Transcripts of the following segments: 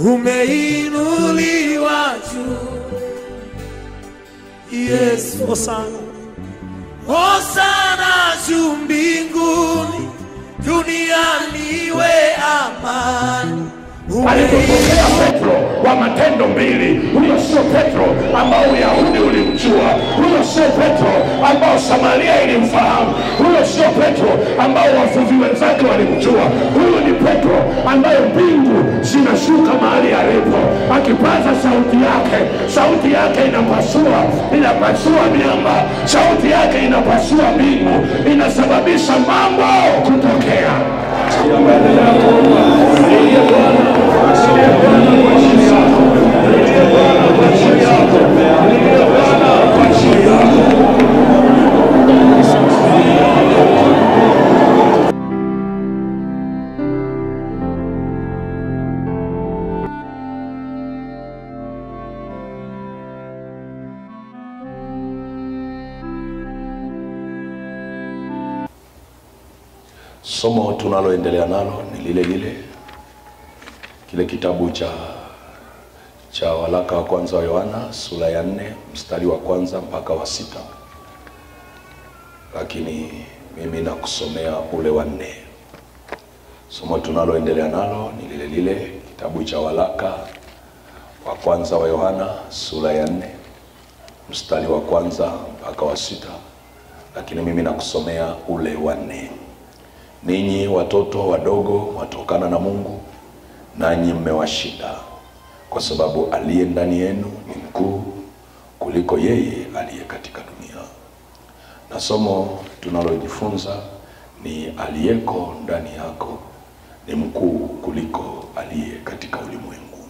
umeinuliwa juu. Yesu, Hosana. hosana juu mbinguni, duniani iwe amani. alipotokea Petro wa Matendo mbili, huyo sio Petro ambao Uyahudi ulimjua, huyo sio Petro ambao Samaria ilimfahamu, huyo sio Petro ambao wavuvi wenzake walimjua. Huyu ni Petro ambaye mbingu zinashuka mahali alipo, akipaza sauti yake, sauti yake inapasua, inapasua miamba, sauti yake inapasua mbingu, inasababisha mambo kutokea. Somo tunaloendelea nalo ni lile lile, kile kitabu cha cha waraka wa kwanza wa Yohana sura ya nne mstari wa kwanza mpaka wa sita, lakini mimi nakusomea ule wa nne. Somo tunaloendelea nalo ni lile lile, kitabu cha waraka wa kwanza wa Yohana sura ya nne mstari wa kwanza mpaka wa sita, lakini mimi nakusomea ule wa nne. Ninyi watoto wadogo watokana na Mungu, nanyi mmewashinda, kwa sababu aliye ndani yenu ni mkuu kuliko yeye aliye katika dunia. Na somo tunalojifunza ni aliyeko ndani yako ni mkuu kuliko aliye katika ulimwengu.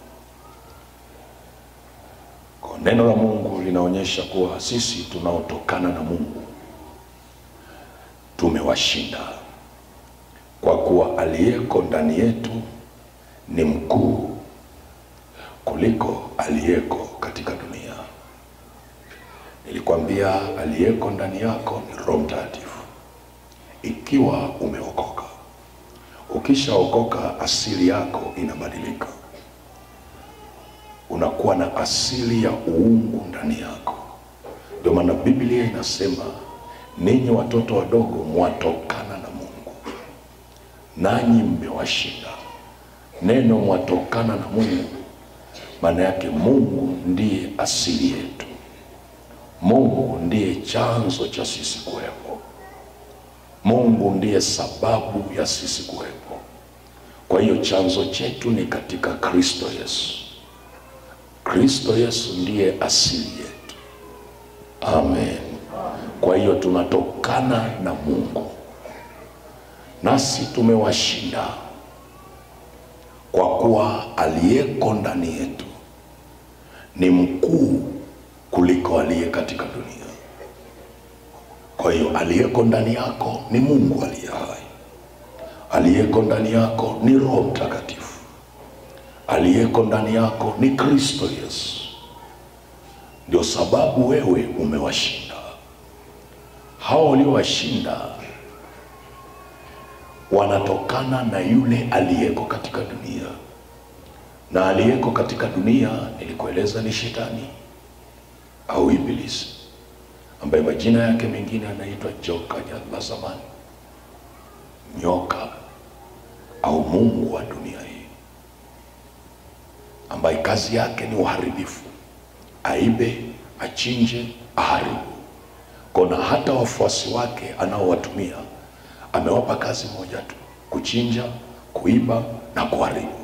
Kwa neno la Mungu linaonyesha kuwa sisi tunaotokana na Mungu tumewashinda kwa kuwa aliyeko ndani yetu ni mkuu kuliko aliyeko katika dunia. Nilikwambia aliyeko ndani yako ni Roho Mtakatifu, ikiwa umeokoka. Ukishaokoka, asili yako inabadilika, unakuwa na asili ya uungu ndani yako. Ndio maana Biblia inasema ninyi watoto wadogo mwatokana na Mungu nanyi mmewashinda. Neno mwatokana na Mungu, maana yake Mungu ndiye asili yetu. Mungu ndiye chanzo cha sisi kuwepo. Mungu ndiye sababu ya sisi kuwepo. Kwa hiyo chanzo chetu ni katika Kristo Yesu. Kristo Yesu ndiye asili yetu. Amen. Kwa hiyo tunatokana na Mungu nasi tumewashinda kwa kuwa aliyeko ndani yetu ni mkuu kuliko aliye katika dunia. Kwa hiyo aliyeko ndani yako ni Mungu aliye hai, aliyeko ndani yako ni Roho Mtakatifu, aliyeko ndani yako ni Kristo Yesu. Ndio sababu wewe umewashinda hao waliowashinda wanatokana na yule aliyeko katika dunia, na aliyeko katika dunia nilikueleza ni shetani au ibilisi, ambaye majina yake mengine anaitwa joka la zamani, nyoka au mungu wa dunia hii, ambaye kazi yake ni uharibifu, aibe, achinje, aharibu. Kona hata wafuasi wake anaowatumia amewapa kazi moja tu, kuchinja, kuiba na kuharibu.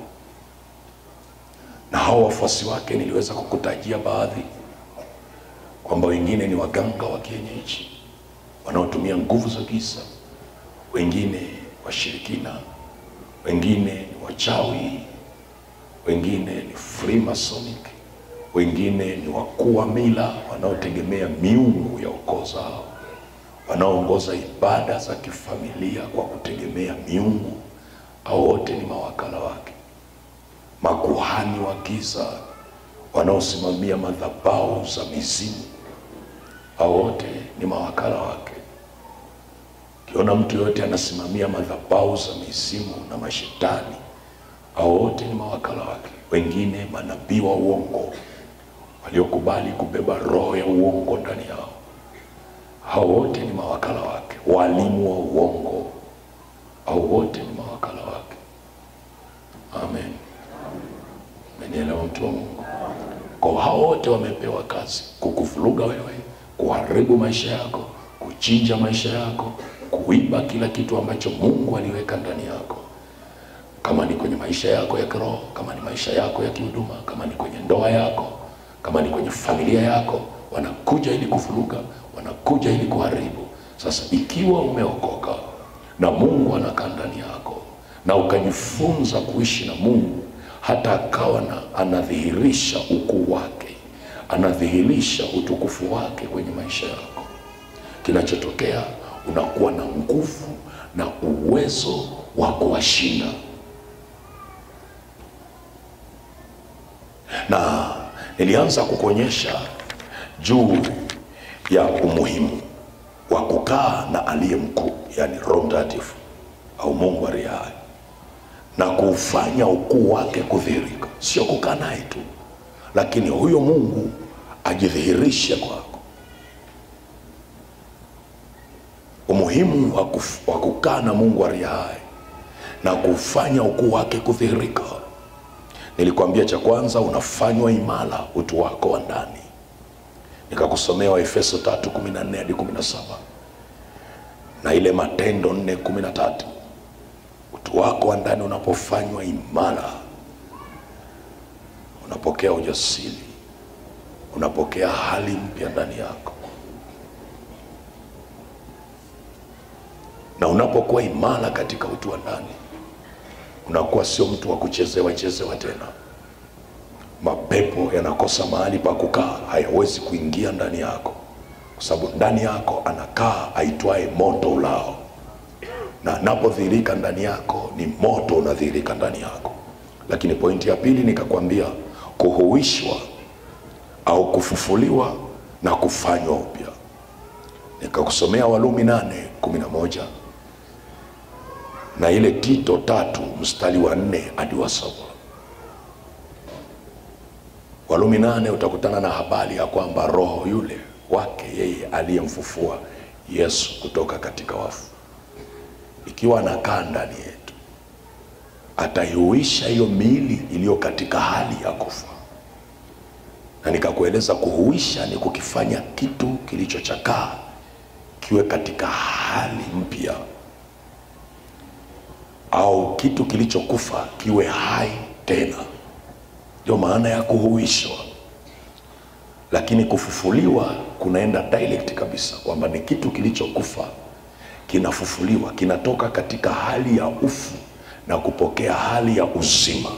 Na hao wafuasi wake niliweza kukutajia baadhi, kwamba wengine ni waganga wa kienyeji wanaotumia nguvu za giza, wengine washirikina, wengine ni wachawi, wengine ni Freemasonic, wengine ni wakuu wa mila wanaotegemea miungu ya ukoo zao wanaoongoza ibada za kifamilia kwa kutegemea miungu, au wote ni mawakala wake. Makuhani wa giza wanaosimamia madhabahu za mizimu, au wote ni mawakala wake. Ukiona mtu yoyote anasimamia madhabahu za mizimu na mashetani, au wote ni mawakala wake. wengine manabii wa uongo waliokubali kubeba roho ya uongo ndani yao. Hao wote ni mawakala wake, walimu wa uongo, hao wote ni mawakala wake. Amen, menielewa mtu wa Mungu? Kwa hao wote wamepewa kazi kukuvuruga wewe, kuharibu maisha yako, kuchinja maisha yako, kuiba kila kitu ambacho Mungu aliweka ndani yako kama ni kwenye maisha yako ya kiroho, kama ni maisha yako ya kihuduma, kama ni kwenye ndoa yako, kama ni kwenye familia yako, wanakuja ili kuvuruga, wanakuja ili kuharibu. Sasa ikiwa umeokoka na Mungu anakaa ndani yako na ukajifunza kuishi na Mungu, hata akawa na anadhihirisha ukuu wake, anadhihirisha utukufu wake kwenye maisha yako, kinachotokea unakuwa na nguvu na uwezo wa kuwashinda na nilianza kukuonyesha juu ya umuhimu wa kukaa na aliye mkuu, yani Roho Mtakatifu au Mungu aliye hai, na kuufanya ukuu wake kudhihirika. Sio kukaa naye tu, lakini huyo Mungu ajidhihirishe kwako. Umuhimu wa kuf- wa kukaa na Mungu aliye hai na kuufanya ukuu wake kudhihirika Nilikwambia cha kwanza unafanywa imara utu wako wa ndani. Nikakusomea Waefeso 3:14 hadi 17 na ile Matendo 4:13. Utu wako wa ndani unapofanywa imara, unapokea ujasiri, unapokea hali mpya ndani yako, na unapokuwa imara katika utu wa ndani unakuwa sio mtu wa kuchezewa chezewa tena. Mapepo yanakosa mahali pa kukaa, hayawezi kuingia ndani yako, kwa sababu ndani yako anakaa aitwaye moto ulao, na anapodhihirika ndani yako ni moto unadhihirika ndani yako. Lakini pointi ya pili nikakwambia kuhuishwa au kufufuliwa na kufanywa upya. Nikakusomea Walumi nane kumi na moja na ile Tito tatu mstari wa nne hadi wa saba. Walumi nane utakutana na habari ya kwamba roho yule wake yeye aliyemfufua Yesu kutoka katika wafu, ikiwa anakaa ndani yetu, ataihuisha hiyo miili iliyo katika hali ya kufa. Na nikakueleza kuhuisha ni kukifanya kitu kilichochakaa kiwe katika hali mpya au kitu kilichokufa kiwe hai tena, ndio maana ya kuhuishwa. Lakini kufufuliwa kunaenda direct kabisa, kwamba ni kitu kilichokufa kinafufuliwa, kinatoka katika hali ya ufu na kupokea hali ya uzima.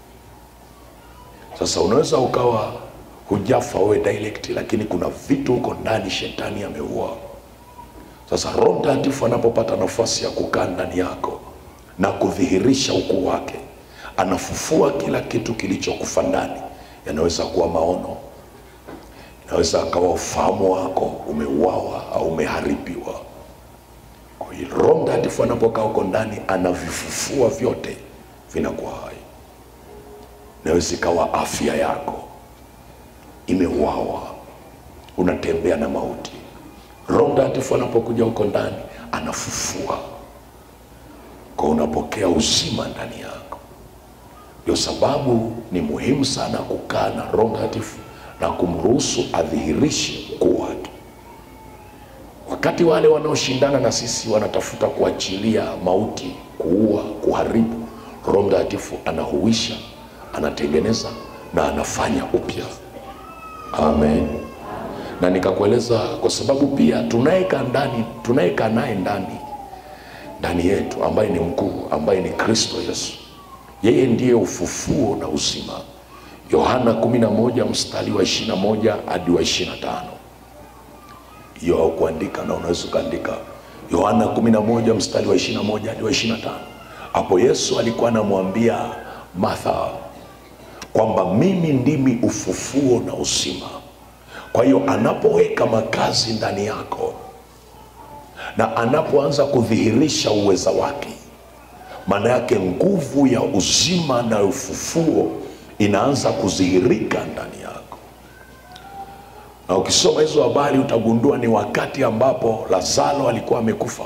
Sasa unaweza ukawa hujafa wewe direct, lakini kuna vitu huko ndani shetani ameua. Sasa Roho Mtakatifu anapopata nafasi ya kukaa ndani yako na kudhihirisha ukuu wake, anafufua kila kitu kilichokufa ndani. Yanaweza kuwa maono, inaweza akawa ufahamu wako umeuawa au umeharibiwa. Kwa hiyo Roho Mtakatifu anapokaa huko ndani, anavifufua vyote, vinakuwa hai. Inaweza ikawa afya yako imeuawa, unatembea na mauti. Roho Mtakatifu anapokuja huko ndani, anafufua kwa unapokea uzima ndani yako. Ndio sababu ni muhimu sana kukaa na Roho Mtakatifu na kumruhusu adhihirishe ukuu wake. Wakati wale wanaoshindana na sisi wanatafuta kuachilia mauti, kuua, kuharibu, Roho Mtakatifu anahuisha, anatengeneza na anafanya upya. Amen. Na nikakueleza kwa sababu pia tunayekaa ndani, tunayekaa naye ndani ndani yetu ambaye ni mkuu, ambaye ni Kristo Yesu, yeye ndiye ufufuo na uzima. Yohana 11 mstari wa 21 hadi wa 25. Hiyo haukuandika na unaweza ukaandika Yohana 11 mstari wa 21 hadi wa 25. Hapo Yesu alikuwa anamwambia Martha kwamba mimi ndimi ufufuo na uzima. Kwa hiyo anapoweka makazi ndani yako na anapoanza kudhihirisha uweza wake, maana yake nguvu ya uzima na ufufuo inaanza kudhihirika ndani yako na ukisoma hizo habari utagundua ni wakati ambapo lazaro alikuwa amekufa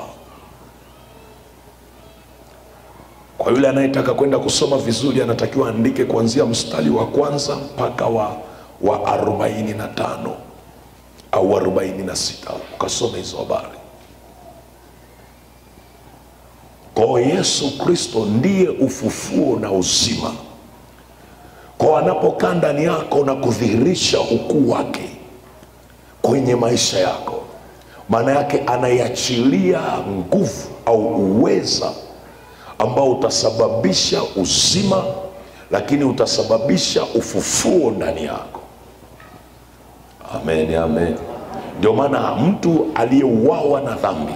kwa yule anayetaka kwenda kusoma vizuri anatakiwa andike kuanzia mstari wa kwanza mpaka wa wa arobaini na tano au arobaini na sita ukasoma hizo habari kwao yesu kristo ndiye ufufuo na uzima kwao anapokaa ndani yako na kudhihirisha ukuu wake kwenye maisha yako maana yake anaiachilia nguvu au uweza ambao utasababisha uzima lakini utasababisha ufufuo ndani yako amen amen ndio maana mtu aliyeuawa na dhambi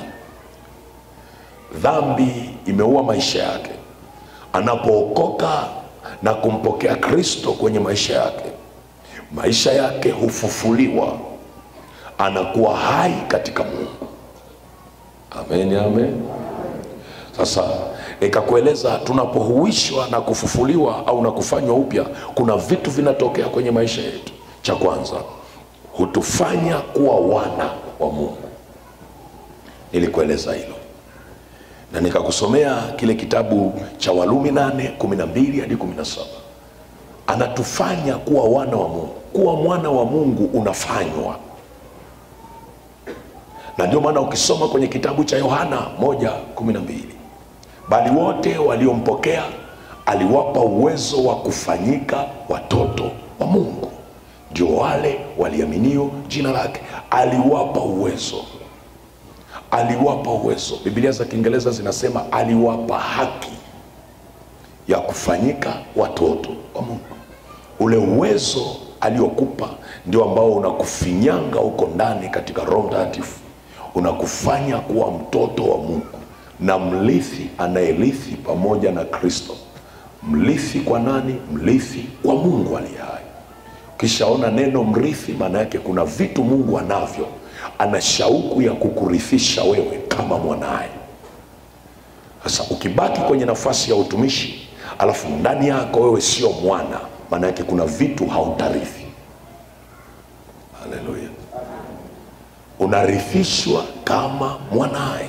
dhambi imeua maisha yake anapookoka na kumpokea kristo kwenye maisha yake maisha yake hufufuliwa anakuwa hai katika mungu amen amen sasa nikakueleza tunapohuishwa na kufufuliwa au na kufanywa upya kuna vitu vinatokea kwenye maisha yetu cha kwanza hutufanya kuwa wana wa mungu nilikueleza hilo na nikakusomea kile kitabu cha walumi 8 12 hadi 17 anatufanya kuwa wana wa mungu kuwa mwana wa mungu unafanywa na ndio maana ukisoma kwenye kitabu cha yohana 1 12 bali wote waliompokea aliwapa uwezo wa kufanyika watoto wa mungu ndio wale waliaminio jina lake aliwapa uwezo aliwapa uwezo bibilia za kiingereza zinasema aliwapa haki ya kufanyika watoto wa mungu ule uwezo aliokupa ndio ambao unakufinyanga huko ndani katika roho mtakatifu unakufanya kuwa mtoto wa mungu na mlithi anayerithi pamoja na kristo mrithi kwa nani mrithi kwa mungu aliye hai ukishaona neno mrithi maana yake kuna vitu mungu anavyo ana shauku ya kukurithisha wewe kama mwanaye sasa ukibaki kwenye nafasi ya utumishi alafu ndani yako wewe sio mwana maana yake kuna vitu hautarithi haleluya unarithishwa kama mwanaye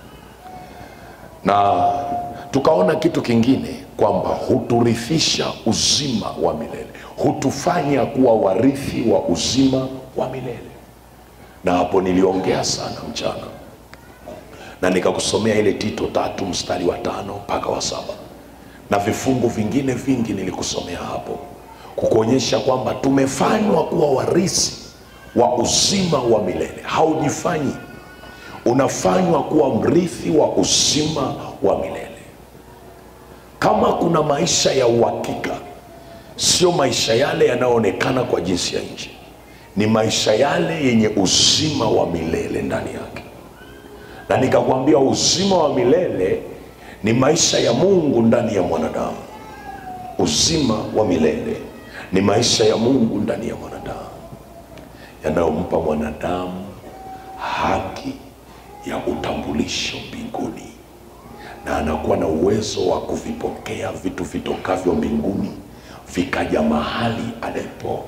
na tukaona kitu kingine kwamba huturithisha uzima wa milele hutufanya kuwa warithi wa uzima wa milele na hapo niliongea sana mchana na nikakusomea ile tito tatu mstari wa tano mpaka wa saba na vifungu vingine vingi nilikusomea hapo kukuonyesha kwamba tumefanywa kuwa warisi wa uzima wa milele haujifanyi unafanywa kuwa mrithi wa uzima wa milele kama kuna maisha ya uhakika sio maisha yale yanayoonekana kwa jinsi ya nje ni maisha yale yenye uzima wa milele ndani yake na nikakwambia uzima wa milele ni maisha ya mungu ndani ya mwanadamu uzima wa milele ni maisha ya mungu ndani ya mwanadamu yanayompa mwanadamu haki ya utambulisho mbinguni na anakuwa na uwezo wa kuvipokea vitu vitokavyo mbinguni vikaja mahali alipo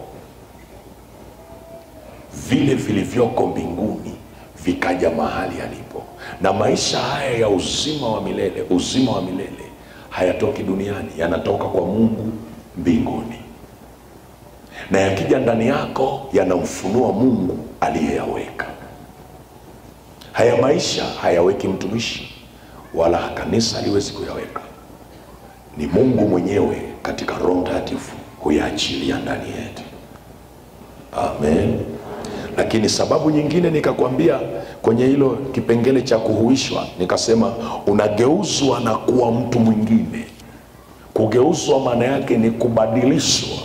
vile vilivyoko mbinguni vikaja mahali alipo na maisha haya ya uzima wa milele uzima wa milele hayatoki duniani yanatoka kwa mungu mbinguni na yakija ndani yako yanamfunua mungu aliyeyaweka haya maisha hayaweki mtumishi wala kanisa haliwezi kuyaweka ni mungu mwenyewe katika roho mtakatifu huyaachilia ndani yetu amen lakini sababu nyingine nikakwambia kwenye hilo kipengele cha kuhuishwa nikasema unageuzwa na kuwa mtu mwingine kugeuzwa maana yake ni kubadilishwa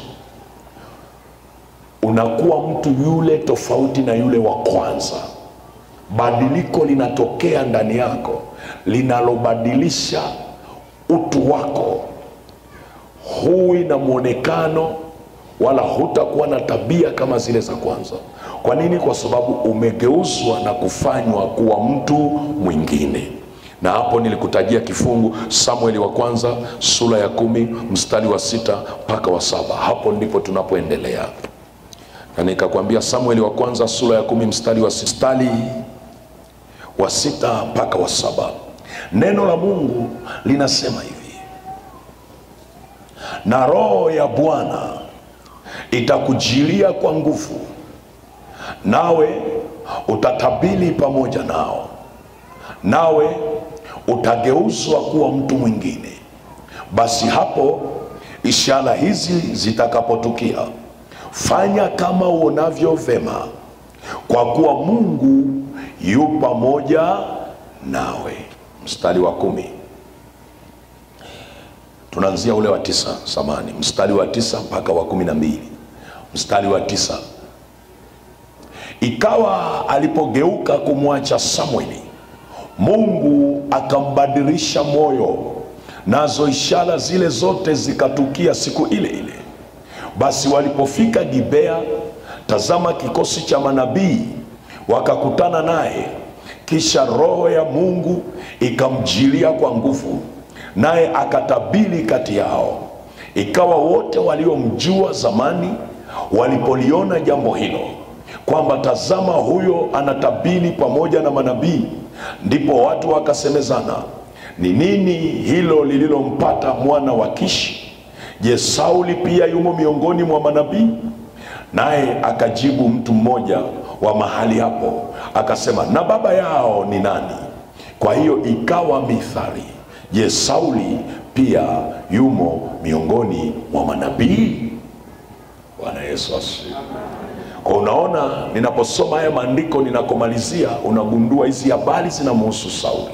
unakuwa mtu yule tofauti na yule wa kwanza badiliko linatokea ndani yako linalobadilisha utu wako huwi na mwonekano wala hutakuwa na tabia kama zile za kwanza kwa nini kwa sababu umegeuzwa na kufanywa kuwa mtu mwingine na hapo nilikutajia kifungu samueli wa kwanza sura ya kumi mstari wa sita mpaka wa saba hapo ndipo tunapoendelea na nikakwambia samueli wa kwanza sura ya kumi mstari wa mstari wa sita mpaka wa saba neno la mungu linasema hivi na roho ya bwana itakujilia kwa nguvu nawe utatabili pamoja nao nawe utageuzwa kuwa mtu mwingine basi hapo ishara hizi zitakapotukia fanya kama uonavyo vema kwa kuwa mungu yu pamoja nawe mstari wa kumi tunaanzia ule wa tisa samani mstari wa tisa mpaka wa kumi na mbili mstari wa tisa ikawa alipogeuka kumwacha samueli mungu akambadilisha moyo nazo ishara zile zote zikatukia siku ile ile basi walipofika gibea tazama kikosi cha manabii wakakutana naye kisha roho ya mungu ikamjilia kwa nguvu naye akatabiri kati yao ikawa wote waliomjua zamani walipoliona jambo hilo kwamba tazama huyo anatabiri pamoja na manabii ndipo watu wakasemezana ni nini hilo lililompata mwana wa kishi je sauli pia yumo miongoni mwa manabii naye akajibu mtu mmoja wa mahali hapo akasema na baba yao ni nani kwa hiyo ikawa mithali je sauli pia yumo miongoni mwa manabii bwana yesu asifiwe kwa unaona ninaposoma haya maandiko ninakomalizia unagundua hizi habari zinamhusu sauli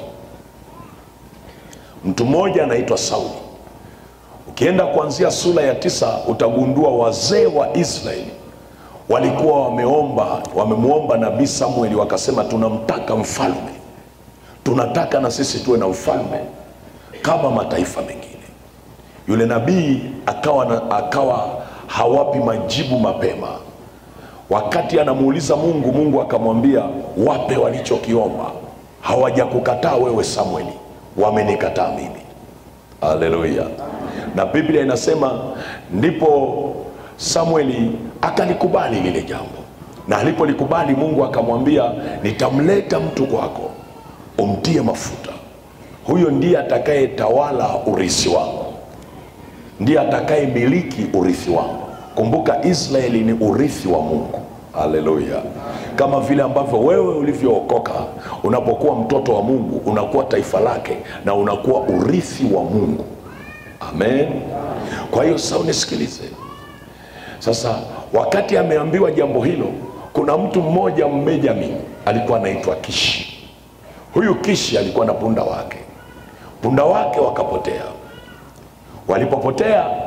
mtu mmoja anaitwa sauli ukienda kuanzia sura ya tisa utagundua wazee wa israeli walikuwa wameomba wamemwomba nabii samueli wakasema tunamtaka mfalme tunataka na sisi tuwe na mfalme kama mataifa mengine yule nabii akawa, na, akawa hawapi majibu mapema wakati anamuuliza mungu mungu akamwambia wape walichokiomba hawajakukataa wewe samueli wamenikataa mimi haleluya na biblia inasema ndipo samueli akalikubali lile jambo na alipolikubali mungu akamwambia nitamleta mtu kwako umtie mafuta huyo ndiye atakayetawala urithi wangu ndiye atakayemiliki urithi wangu kumbuka israeli ni urithi wa mungu haleluya kama vile ambavyo wewe ulivyookoka unapokuwa mtoto wa mungu unakuwa taifa lake na unakuwa urithi wa mungu amen kwa hiyo sasa unisikilize sasa wakati ameambiwa jambo hilo kuna mtu mmoja mbenjamin alikuwa anaitwa kishi huyu kishi alikuwa na punda wake punda wake wakapotea walipopotea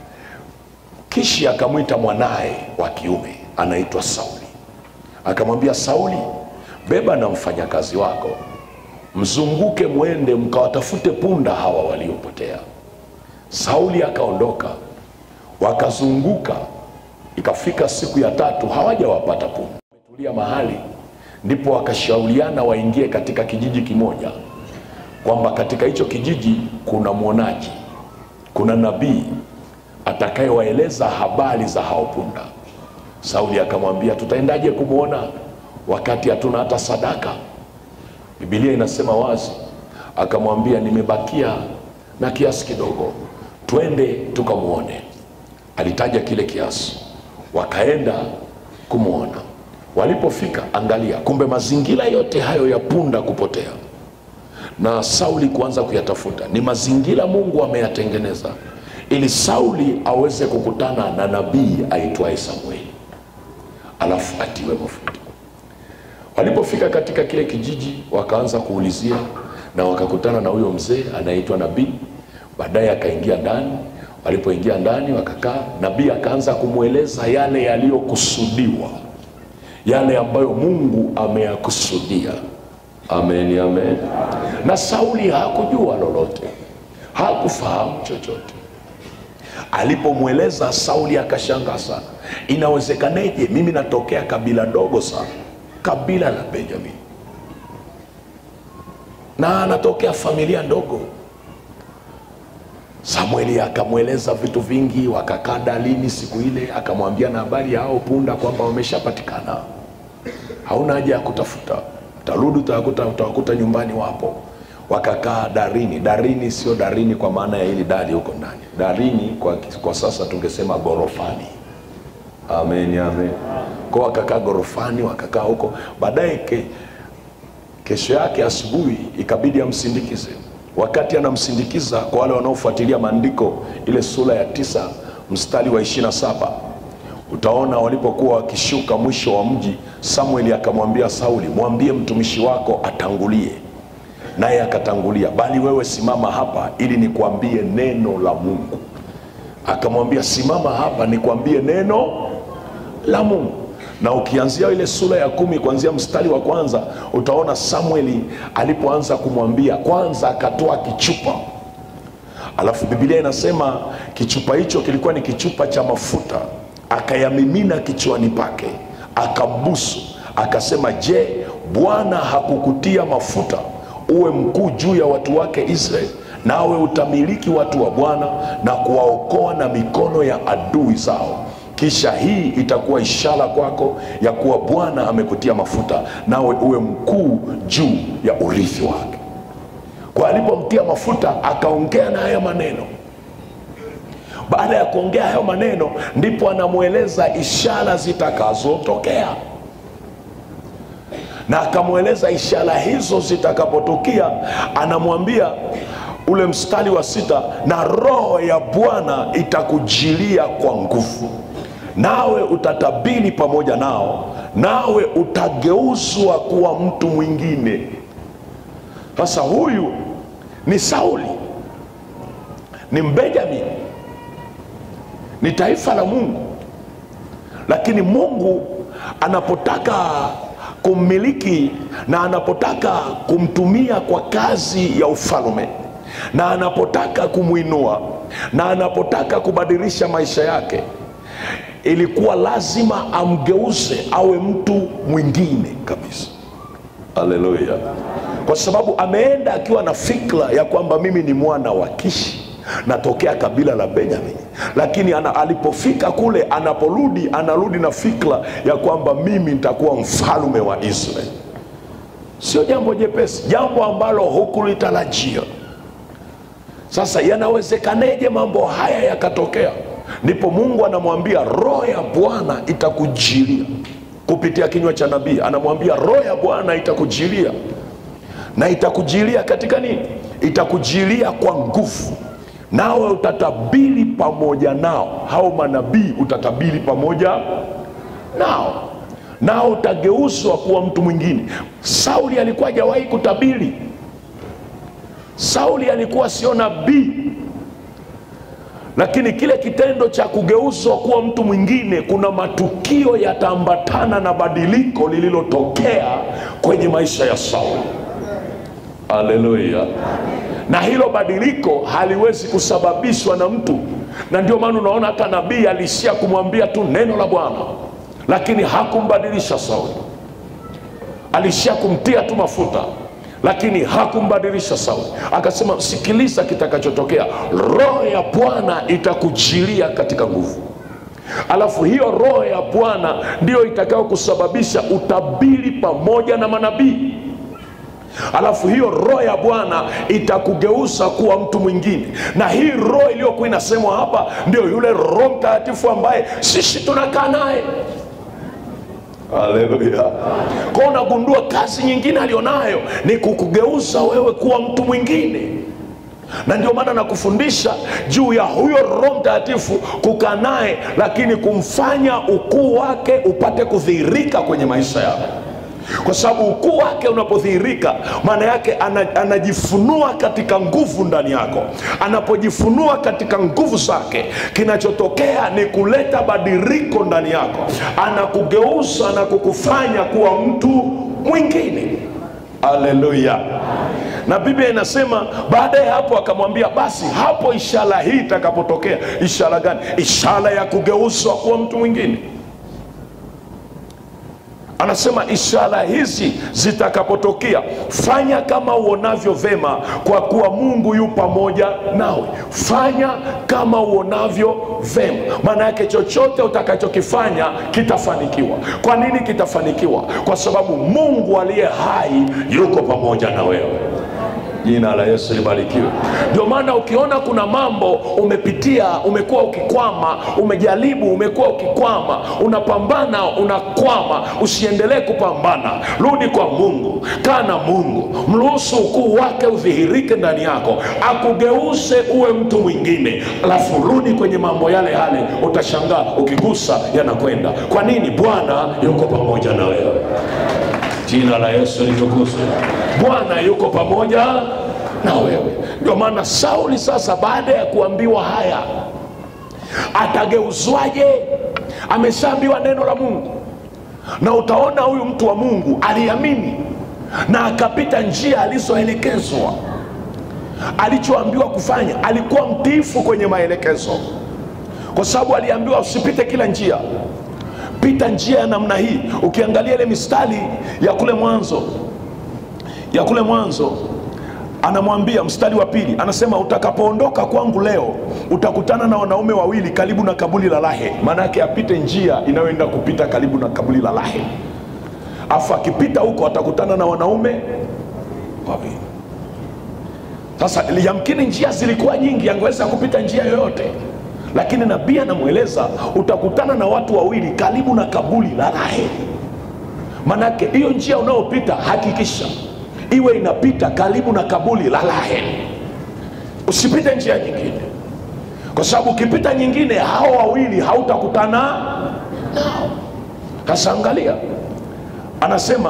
kishi akamwita mwanaye wa kiume anaitwa sauli akamwambia sauli beba na mfanyakazi wako mzunguke mwende mkawatafute punda hawa waliopotea sauli akaondoka wakazunguka ikafika siku ya tatu hawajawapata punda wametulia mahali ndipo wakashauriana waingie katika kijiji kimoja kwamba katika hicho kijiji kuna mwonaji kuna nabii atakayewaeleza habari za hao punda sauli akamwambia tutaendaje kumwona wakati hatuna hata sadaka bibilia inasema wazi akamwambia nimebakia na kiasi kidogo twende tukamwone alitaja kile kiasi wakaenda kumwona walipofika angalia kumbe mazingira yote hayo ya punda kupotea na sauli kuanza kuyatafuta ni mazingira mungu ameyatengeneza ili sauli aweze kukutana na nabii aitwaye samueli alafu atiwe mafuta walipofika katika kile kijiji wakaanza kuulizia na wakakutana na huyo mzee anayeitwa nabii baadaye akaingia ndani walipoingia ndani wakakaa nabii akaanza kumweleza yale yaliyokusudiwa yale ambayo mungu ameyakusudia amen amen na sauli hakujua lolote hakufahamu chochote alipomweleza sauli akashangaa sana inawezekaneje mimi natokea kabila dogo sana kabila la benjamin na anatokea familia ndogo samueli akamweleza vitu vingi wakakaa dalini siku ile akamwambia na habari ya hao punda kwamba wameshapatikana hauna haja ya kutafuta tarudi utawakuta, utawakuta nyumbani wapo wakakaa darini darini sio darini kwa maana ya hili dari huko ndani darini kwa, kwa sasa tungesema gorofani amen amen kwa wakakaa gorofani wakakaa huko baadaye ke, kesho yake asubuhi ikabidi amsindikize wakati anamsindikiza kwa wale wanaofuatilia maandiko ile sura ya tisa mstari wa ishirina saba utaona walipokuwa wakishuka mwisho wa mji samueli akamwambia sauli mwambie mtumishi wako atangulie naye akatangulia bali wewe simama hapa ili nikwambie neno la mungu akamwambia simama hapa nikwambie neno la mungu na ukianzia ile sura ya kumi kuanzia mstari wa kwanza utaona samueli alipoanza kumwambia kwanza akatoa kichupa alafu bibilia inasema kichupa hicho kilikuwa ni kichupa cha mafuta akayamimina kichwani pake akambusu akasema je bwana hakukutia mafuta uwe mkuu juu ya watu wake israeli nawe utamiliki watu wa bwana na kuwaokoa na mikono ya adui zao kisha hii itakuwa ishara kwako ya kuwa bwana amekutia mafuta nawe uwe mkuu juu ya urithi wake kwa alipomtia mafuta akaongea na haya maneno baada ya kuongea hayo maneno ndipo anamweleza ishara zitakazotokea na akamweleza ishara hizo zitakapotukia anamwambia ule mstari wa sita na roho ya bwana itakujilia kwa nguvu nawe utatabiri pamoja nao nawe utageuzwa kuwa mtu mwingine sasa huyu ni sauli ni mbenjamini ni taifa la mungu lakini mungu anapotaka kummiliki na anapotaka kumtumia kwa kazi ya ufalme na anapotaka kumwinua na anapotaka kubadilisha maisha yake ilikuwa lazima amgeuze awe mtu mwingine kabisa haleluya kwa sababu ameenda akiwa na fikra ya kwamba mimi ni mwana wa kishi natokea kabila la benjamin lakini ana, alipofika kule anaporudi anarudi na fikra ya kwamba mimi nitakuwa mfalume wa israeli sio jambo jepesi jambo ambalo hukulitarajia sasa yanawezekaneje mambo haya yakatokea ndipo mungu anamwambia roho ya bwana itakujilia kupitia kinywa cha nabii anamwambia roho ya bwana itakujilia na itakujilia katika nini itakujilia kwa nguvu nawe utatabiri pamoja nao hao manabii utatabiri pamoja nao nao utageuzwa kuwa mtu mwingine sauli alikuwa hajawahi kutabiri sauli alikuwa sio nabii lakini kile kitendo cha kugeuzwa kuwa mtu mwingine kuna matukio yataambatana na badiliko lililotokea kwenye maisha ya sauli haleluya na hilo badiliko haliwezi kusababishwa na mtu na ndio maana unaona hata nabii alishia kumwambia tu neno la bwana lakini hakumbadilisha sauli alishia kumtia tu mafuta lakini hakumbadilisha sauli akasema sikiliza kitakachotokea roho ya bwana itakujilia katika nguvu alafu hiyo roho ya bwana ndiyo itakayo kusababisha utabiri pamoja na manabii alafu hiyo roho ya bwana itakugeuza kuwa mtu mwingine na hii roho iliyokuwa inasemwa hapa ndio yule roho mtakatifu ambaye sisi tunakaa naye haleluya kwao unagundua kazi nyingine alionayo ni kukugeuza wewe kuwa mtu mwingine na ndio maana nakufundisha juu ya huyo roho mtakatifu kukaa naye lakini kumfanya ukuu wake upate kudhihirika kwenye maisha yako kwa sababu ukuu wake unapodhihirika maana yake ana, anajifunua katika nguvu ndani yako anapojifunua katika nguvu zake kinachotokea ni kuleta badiliko ndani yako anakugeuza na kukufanya kuwa mtu mwingine haleluya na biblia inasema baada ya hapo akamwambia basi hapo ishara hii itakapotokea ishara gani ishara ya kugeuzwa kuwa mtu mwingine anasema ishara hizi zitakapotokea fanya kama uonavyo vema kwa kuwa mungu yu pamoja nawe fanya kama uonavyo vema maana yake chochote utakachokifanya kitafanikiwa kwa nini kitafanikiwa kwa sababu mungu aliye hai yuko pamoja na wewe jina la yesu libarikiwe ndio maana ukiona kuna mambo umepitia umekuwa ukikwama umejaribu umekuwa ukikwama unapambana unakwama usiendelee kupambana rudi kwa mungu kaa na mungu mruhusu ukuu wake udhihirike ndani yako akugeuze uwe mtu mwingine alafu rudi kwenye mambo yale yale utashangaa ukigusa yanakwenda kwa nini bwana yuko pamoja na wewe jina la yesu litukuzwe bwana yuko pamoja na wewe ndio maana sauli sasa baada ya kuambiwa haya atageuzwaje ameshaambiwa neno la mungu na utaona huyu mtu wa mungu aliamini na akapita njia alizoelekezwa alichoambiwa kufanya alikuwa mtiifu kwenye maelekezo kwa sababu aliambiwa usipite kila njia pita njia ya namna hii ukiangalia ile mistari ya kule mwanzo ya kule mwanzo anamwambia mstari wa pili anasema utakapoondoka kwangu leo utakutana na wanaume wawili karibu na kabuli la lahe maana yake apite njia inayoenda kupita karibu na kabuli la lahe afu akipita huko atakutana na wanaume wawili sasa yamkini njia zilikuwa nyingi angeweza kupita njia yoyote lakini nabii anamweleza utakutana na watu wawili karibu na kabuli la raheli manake hiyo njia unayopita hakikisha iwe inapita karibu na kabuli la raheli usipite njia nyingine kwa sababu ukipita nyingine hao wawili hautakutana nao sasa angalia anasema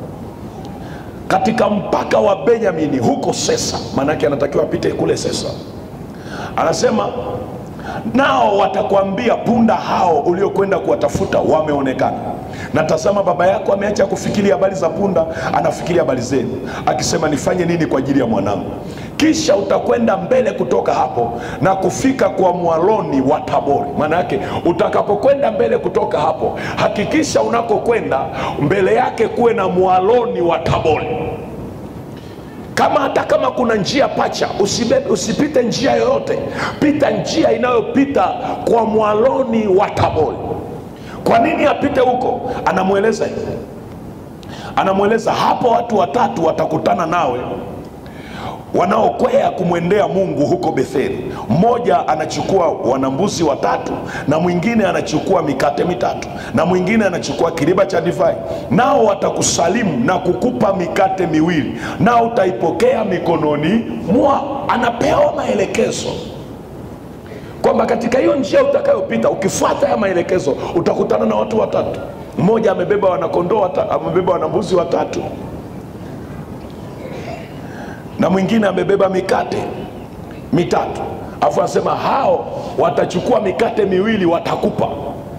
katika mpaka wa benyamini huko sesa maanake anatakiwa apite kule sesa anasema nao watakwambia punda hao uliokwenda kuwatafuta wameonekana na tazama baba yako ameacha kufikiria habari za punda anafikiria habari zenu akisema nifanye nini kwa ajili ya mwanangu kisha utakwenda mbele kutoka hapo na kufika kwa mwaloni wa tabori maana yake utakapokwenda mbele kutoka hapo hakikisha unakokwenda mbele yake kuwe na mwaloni wa tabori kama hata kama kuna njia pacha usibe, usipite njia yoyote pita njia inayopita kwa mwaloni wa tabori kwa nini apite huko anamweleza hivi anamweleza hapo watu watatu watakutana nawe wanaokwea kumwendea mungu huko betheli mmoja anachukua wanambuzi watatu na mwingine anachukua mikate mitatu na mwingine anachukua kiriba cha divai nao watakusalimu na kukupa mikate miwili nao utaipokea mikononi mwao anapewa maelekezo kwamba katika hiyo njia utakayopita ukifuata haya maelekezo utakutana na watu watatu mmoja amebeba wanakondoo wata, amebeba wanambuzi watatu na mwingine amebeba mikate mitatu afu anasema hao watachukua mikate miwili watakupa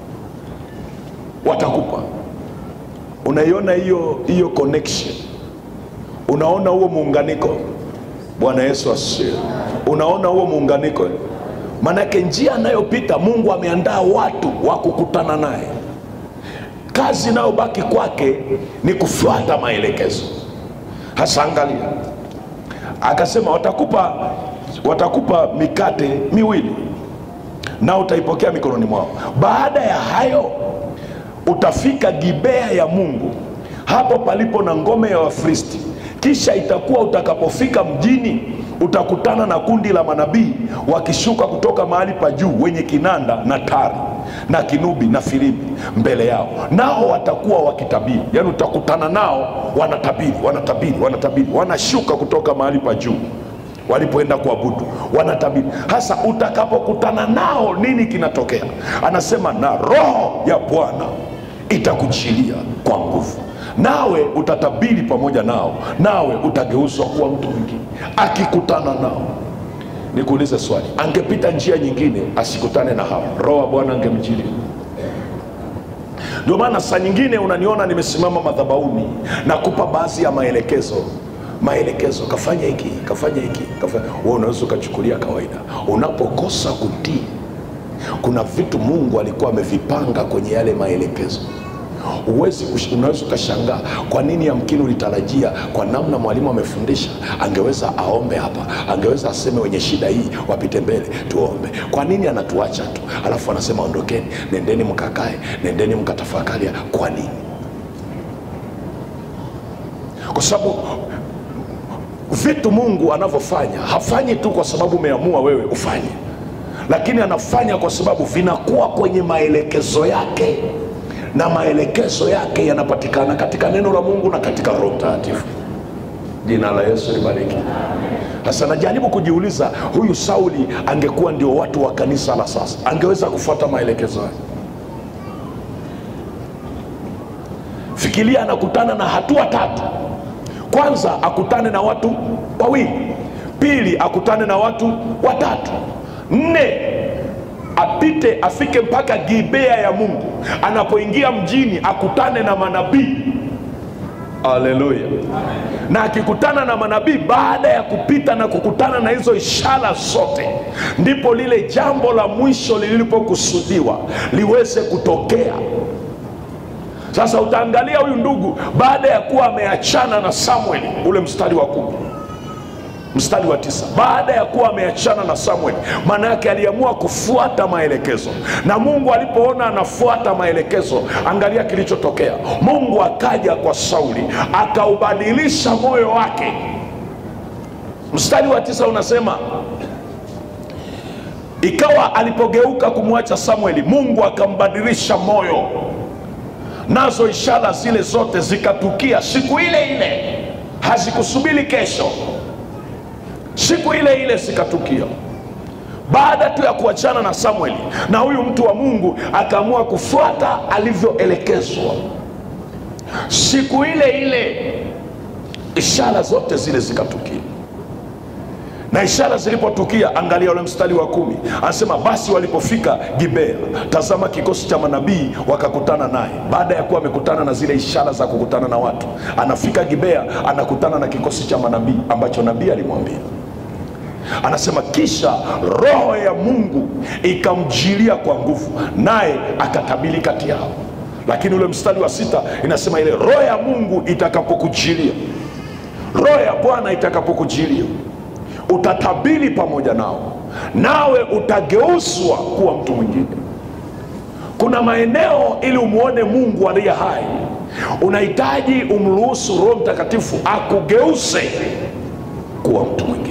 watakupa unaiona hiyo hiyo connection unaona huo muunganiko bwana yesu asifiwe unaona huo muunganiko manake njia anayopita mungu ameandaa watu wa kukutana naye kazi inayobaki kwake ni kufuata maelekezo hasa angalia akasema watakupa watakupa mikate miwili na utaipokea mikononi mwao baada ya hayo utafika gibea ya mungu hapo palipo na ngome ya wafristi kisha itakuwa utakapofika mjini utakutana na kundi la manabii wakishuka kutoka mahali pa juu wenye kinanda na tari na kinubi na filimbi mbele yao nao watakuwa wakitabiri yaani utakutana nao wanatabiri wanatabiri wanatabiri wanashuka kutoka mahali pa juu walipoenda kuabudu wanatabiri hasa utakapokutana nao nini kinatokea anasema na roho ya bwana itakuchilia kwa nguvu nawe utatabiri pamoja nao nawe utageuzwa kuwa mtu mwingine akikutana nao nikuulize swali angepita njia nyingine asikutane na hawa roho wa bwana angemjilia ndio maana saa nyingine unaniona nimesimama madhabauni na kupa baadhi ya maelekezo maelekezo kafanya hiki kafanya hiki kafanya wewe unaweza ukachukulia kawaida unapokosa kutii kuna vitu mungu alikuwa amevipanga kwenye yale maelekezo Huwezi kush- unaweza ukashangaa kwa nini yamkini ulitarajia kwa namna mwalimu amefundisha angeweza aombe hapa angeweza aseme wenye shida hii wapite mbele tuombe kwa nini anatuacha tu alafu anasema ondokeni nendeni mkakae nendeni mkatafakaria kwa nini kwa sababu vitu mungu anavyofanya hafanyi tu kwa sababu umeamua wewe ufanye lakini anafanya kwa sababu vinakuwa kwenye maelekezo yake na maelekezo yake yanapatikana katika neno la mungu na katika roho mtakatifu jina la yesu libariki sasa najaribu kujiuliza huyu sauli angekuwa ndio watu wa kanisa la sasa angeweza kufuata maelekezo yake fikiria anakutana na hatua tatu kwanza akutane na watu wawili pili akutane na watu watatu nne apite afike mpaka gibea ya mungu anapoingia mjini akutane na manabii aleluya na akikutana na manabii baada ya kupita na kukutana na hizo ishara zote ndipo lile jambo la mwisho lilipokusudiwa liweze kutokea sasa utaangalia huyu ndugu baada ya kuwa ameachana na samueli ule mstari wa kumi mstari wa tisa baada ya kuwa ameachana na samueli maana yake aliamua kufuata maelekezo na mungu alipoona anafuata maelekezo angalia kilichotokea mungu akaja kwa sauli akaubadilisha moyo wake mstari wa tisa unasema ikawa alipogeuka kumwacha samueli mungu akambadilisha moyo nazo ishara zile zote zikatukia siku ile ile hazikusubiri kesho siku ile ile zikatukia baada tu ya kuachana na samueli na huyu mtu wa mungu akaamua kufuata alivyoelekezwa siku ile ile ishara zote zile zikatukia na ishara zilipotukia angalia ule mstari wa kumi anasema basi walipofika gibea tazama kikosi cha manabii wakakutana naye baada ya kuwa amekutana na zile ishara za kukutana na watu anafika gibea anakutana na kikosi cha manabii ambacho nabii alimwambia anasema kisha roho ya mungu ikamjilia kwa nguvu naye akatabili kati yao lakini ule mstari wa sita inasema ile roho ya mungu itakapokujilia roho ya bwana itakapokujilia utatabiri pamoja nao nawe utageuzwa kuwa mtu mwingine kuna maeneo ili umwone mungu aliye hai unahitaji umruhusu roho mtakatifu akugeuze kuwa mtu mwingine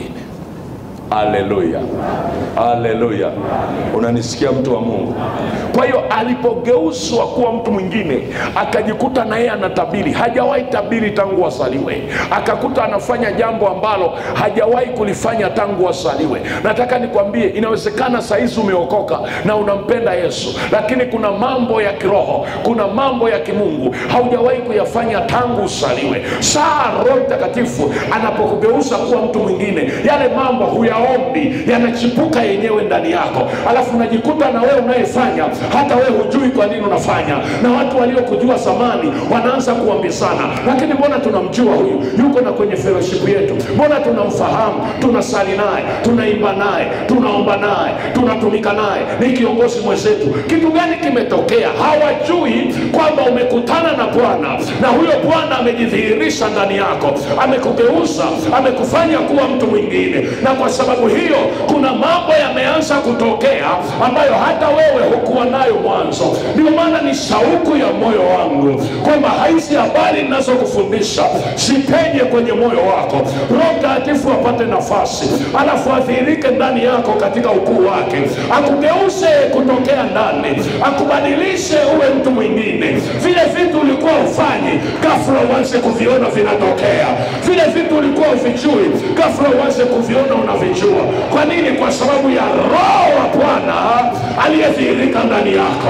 aleluya aleluya unanisikia mtu wa mungu kwa hiyo alipogeuzwa kuwa mtu mwingine akajikuta na yeye anatabiri hajawahi tabiri tangu asaliwe akakuta anafanya jambo ambalo hajawahi kulifanya tangu asaliwe nataka nikwambie inawezekana sahizi umeokoka na unampenda yesu lakini kuna mambo ya kiroho kuna mambo ya kimungu haujawahi kuyafanya tangu usaliwe saa roho mtakatifu anapokugeuza kuwa mtu mwingine yale mambo huyaombi yanachipuka yenyewe ndani yako alafu unajikuta na wewe unayefanya hata wewe hujui kwa nini unafanya na watu waliokujua zamani wanaanza kuambizana lakini mbona tunamjua huyu yuko na kwenye fellowship yetu mbona tunamfahamu tunasali naye tunaimba naye tunaomba naye tunatumika naye ni kiongozi mwenzetu kitu gani kimetokea hawajui kwamba umekutana na bwana na huyo bwana amejidhihirisha ndani yako amekugeuza amekufanya kuwa mtu mwingine na kwa sababu hiyo kuna mambo yameanza kutokea ambayo hata wewe hukuwa nayo mwanzo ndio maana ni shauku ya moyo wangu kwamba hizi habari ninazokufundisha zipenye kwenye moyo wako roho mtakatifu apate nafasi alafu adhihirike ndani yako katika ukuu wake akugeuze kutokea ndani akubadilishe uwe mtu mwingine vile vitu ulikuwa ufanyi gafula uanze kuviona vinatokea vile vitu ulikuwa uvijui gafula uanze kuviona unavijua kwa nini kwa sababu ya roho wa bwana aliyedhihirika ndani yako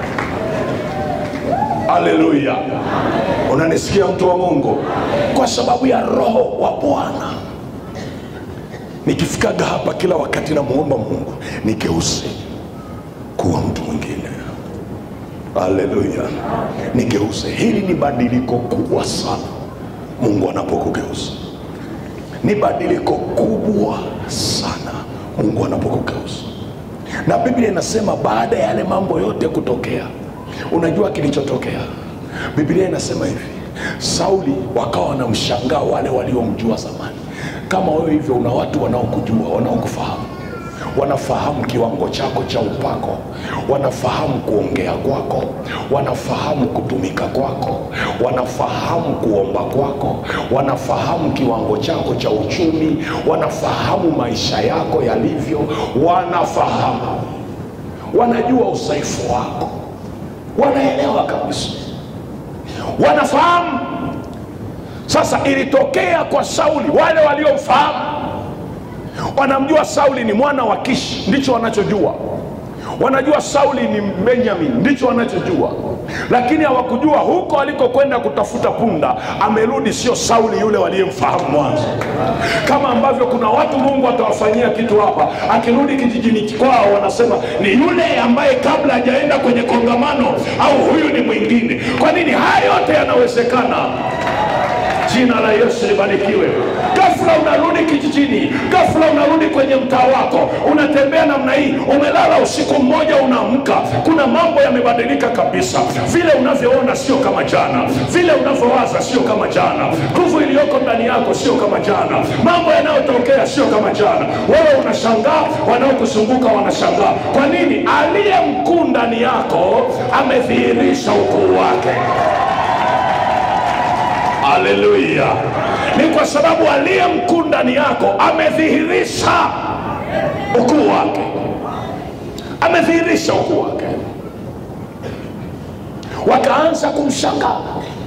haleluya unanisikia mtu wa mungu kwa sababu ya roho wa bwana nikifikaga hapa kila wakati namwomba mungu nigeuze kuwa mtu mwingine haleluya nigeuze hili ni badiliko kubwa sana mungu anapokugeuza ni badiliko kubwa sana mungu anapokugeuza na biblia inasema baada ya yale mambo yote kutokea unajua kilichotokea biblia inasema hivi sauli wakawa wanamshangaa wale waliomjua zamani kama wewe hivyo una watu wanaokujua wanaokufahamu wanafahamu kiwango chako cha upako wanafahamu kuongea kwako wanafahamu kutumika kwako wanafahamu kuomba kwako wanafahamu kiwango chako cha uchumi wanafahamu maisha yako yalivyo wanafahamu wanajua udhaifu wako wanaelewa kabisa wanafahamu sasa ilitokea kwa sauli wale waliomfahamu wanamjua sauli ni mwana wa kishi ndicho wanachojua wanajua sauli ni benjamin ndicho wanachojua lakini hawakujua huko alikokwenda kutafuta punda amerudi sio sauli yule waliyemfahamu mwanzo kama ambavyo kuna watu mungu atawafanyia kitu hapa akirudi kijijini kwao wanasema ni yule ambaye kabla hajaenda kwenye kongamano au huyu ni mwingine kwa nini haya yote yanawezekana jina la yesu libarikiwe gafula unarudi kijijini gafula unarudi kwenye mtaa wako unatembea namna hii umelala usiku mmoja unaamka kuna mambo yamebadilika kabisa vile unavyoona sio kama jana vile unavyowaza sio kama jana nguvu iliyoko ndani yako sio kama jana mambo yanayotokea sio kama jana wewe unashangaa wanaokuzunguka wanashangaa kwa nini aliye mkuu ndani yako amedhihirisha ukuu wake haleluya ni kwa sababu aliye mkuu ndani yako amedhihirisha ukuu wake amedhihirisha ukuu wake wakaanza kumshangaa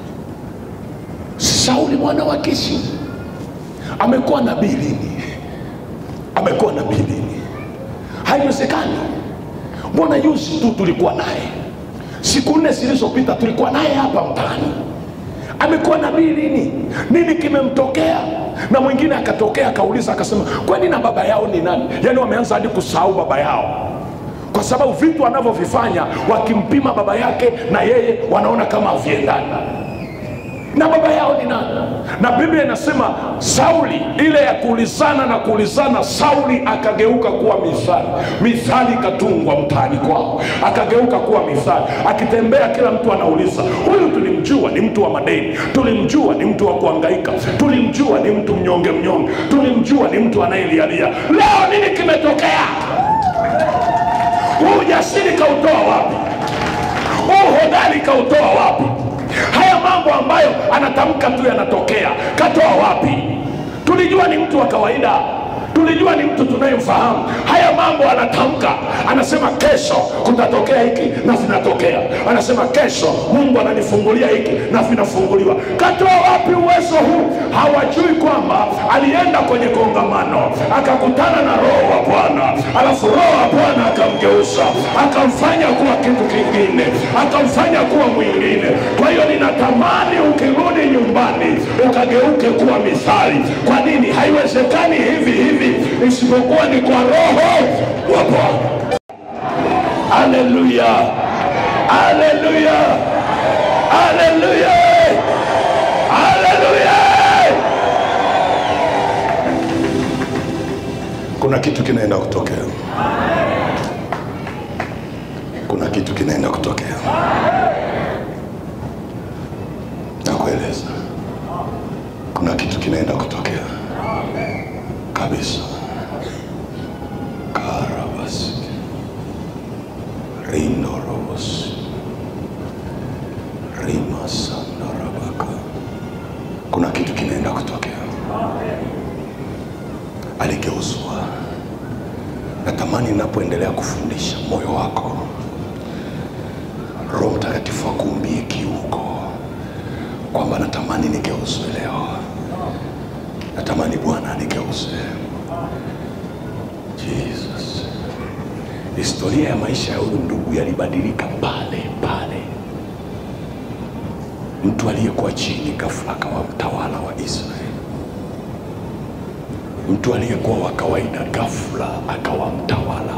sauli mwana wa kishi amekuwa nabii lini amekuwa nabii lini haiwezekani mbona juzi tu tulikuwa naye siku nne zilizopita tulikuwa naye hapa mtaani amekuwa nabii lini nini kimemtokea na mwingine akatokea akauliza akasema kwani na baba yao ni nani yaani wameanza hadi kusahau baba yao kwa sababu vitu anavyovifanya wakimpima baba yake na yeye wanaona kama haviendani na baba yao ni nani na biblia inasema sauli ile ya kuulizana na kuulizana sauli akageuka kuwa mithali mithali ikatungwa mtaani kwao akageuka kuwa mithali akitembea kila mtu anauliza huyu tulimjua ni mtu wa madeni tulimjua ni mtu wa kuangaika tulimjua ni mtu mnyonge mnyonge tulimjua ni mtu anayelialia leo nini kimetokea huu ujasiri kautoa wapi huu hodari kautoa wapi haya mambo ambayo anatamka tu yanatokea katoa wapi tulijua ni mtu wa kawaida tulijua ni mtu tunayemfahamu haya mambo anatamka anasema kesho kutatokea hiki na vinatokea anasema kesho mungu ananifungulia hiki na vinafunguliwa katoa wapi uwezo huu hawajui kwamba alienda kwenye kongamano akakutana na roho wa bwana alafu roho wa bwana akamgeuza akamfanya kuwa kitu kingine akamfanya kuwa mwingine kwa hiyo ninatamani ukirudi nyumbani ukageuke kuwa mithali kwa nini haiwezekani hivi hivi isipokuwa ni kwa roho wa bwana haleluya haleluya haleluya haleluya kuna kitu kinaenda kutokea kuna kitu kinaenda kutokea nakueleza kuna kitu kinaenda kutokea kabisa karabas rindorobos rimasandarabaka kuna kitu kinaenda kutokea aligeuzwa natamani ninapoendelea kufundisha moyo wako roho mtakatifu akuumbie kiuko kwamba natamani nigeuzwe leo natamani bwana anigeuze jesus historia ya maisha ya huyu ndugu yalibadilika pale pale mtu aliyekuwa chini ghafla akawa mtawala wa israeli mtu aliyekuwa wa kawaida ghafla akawa mtawala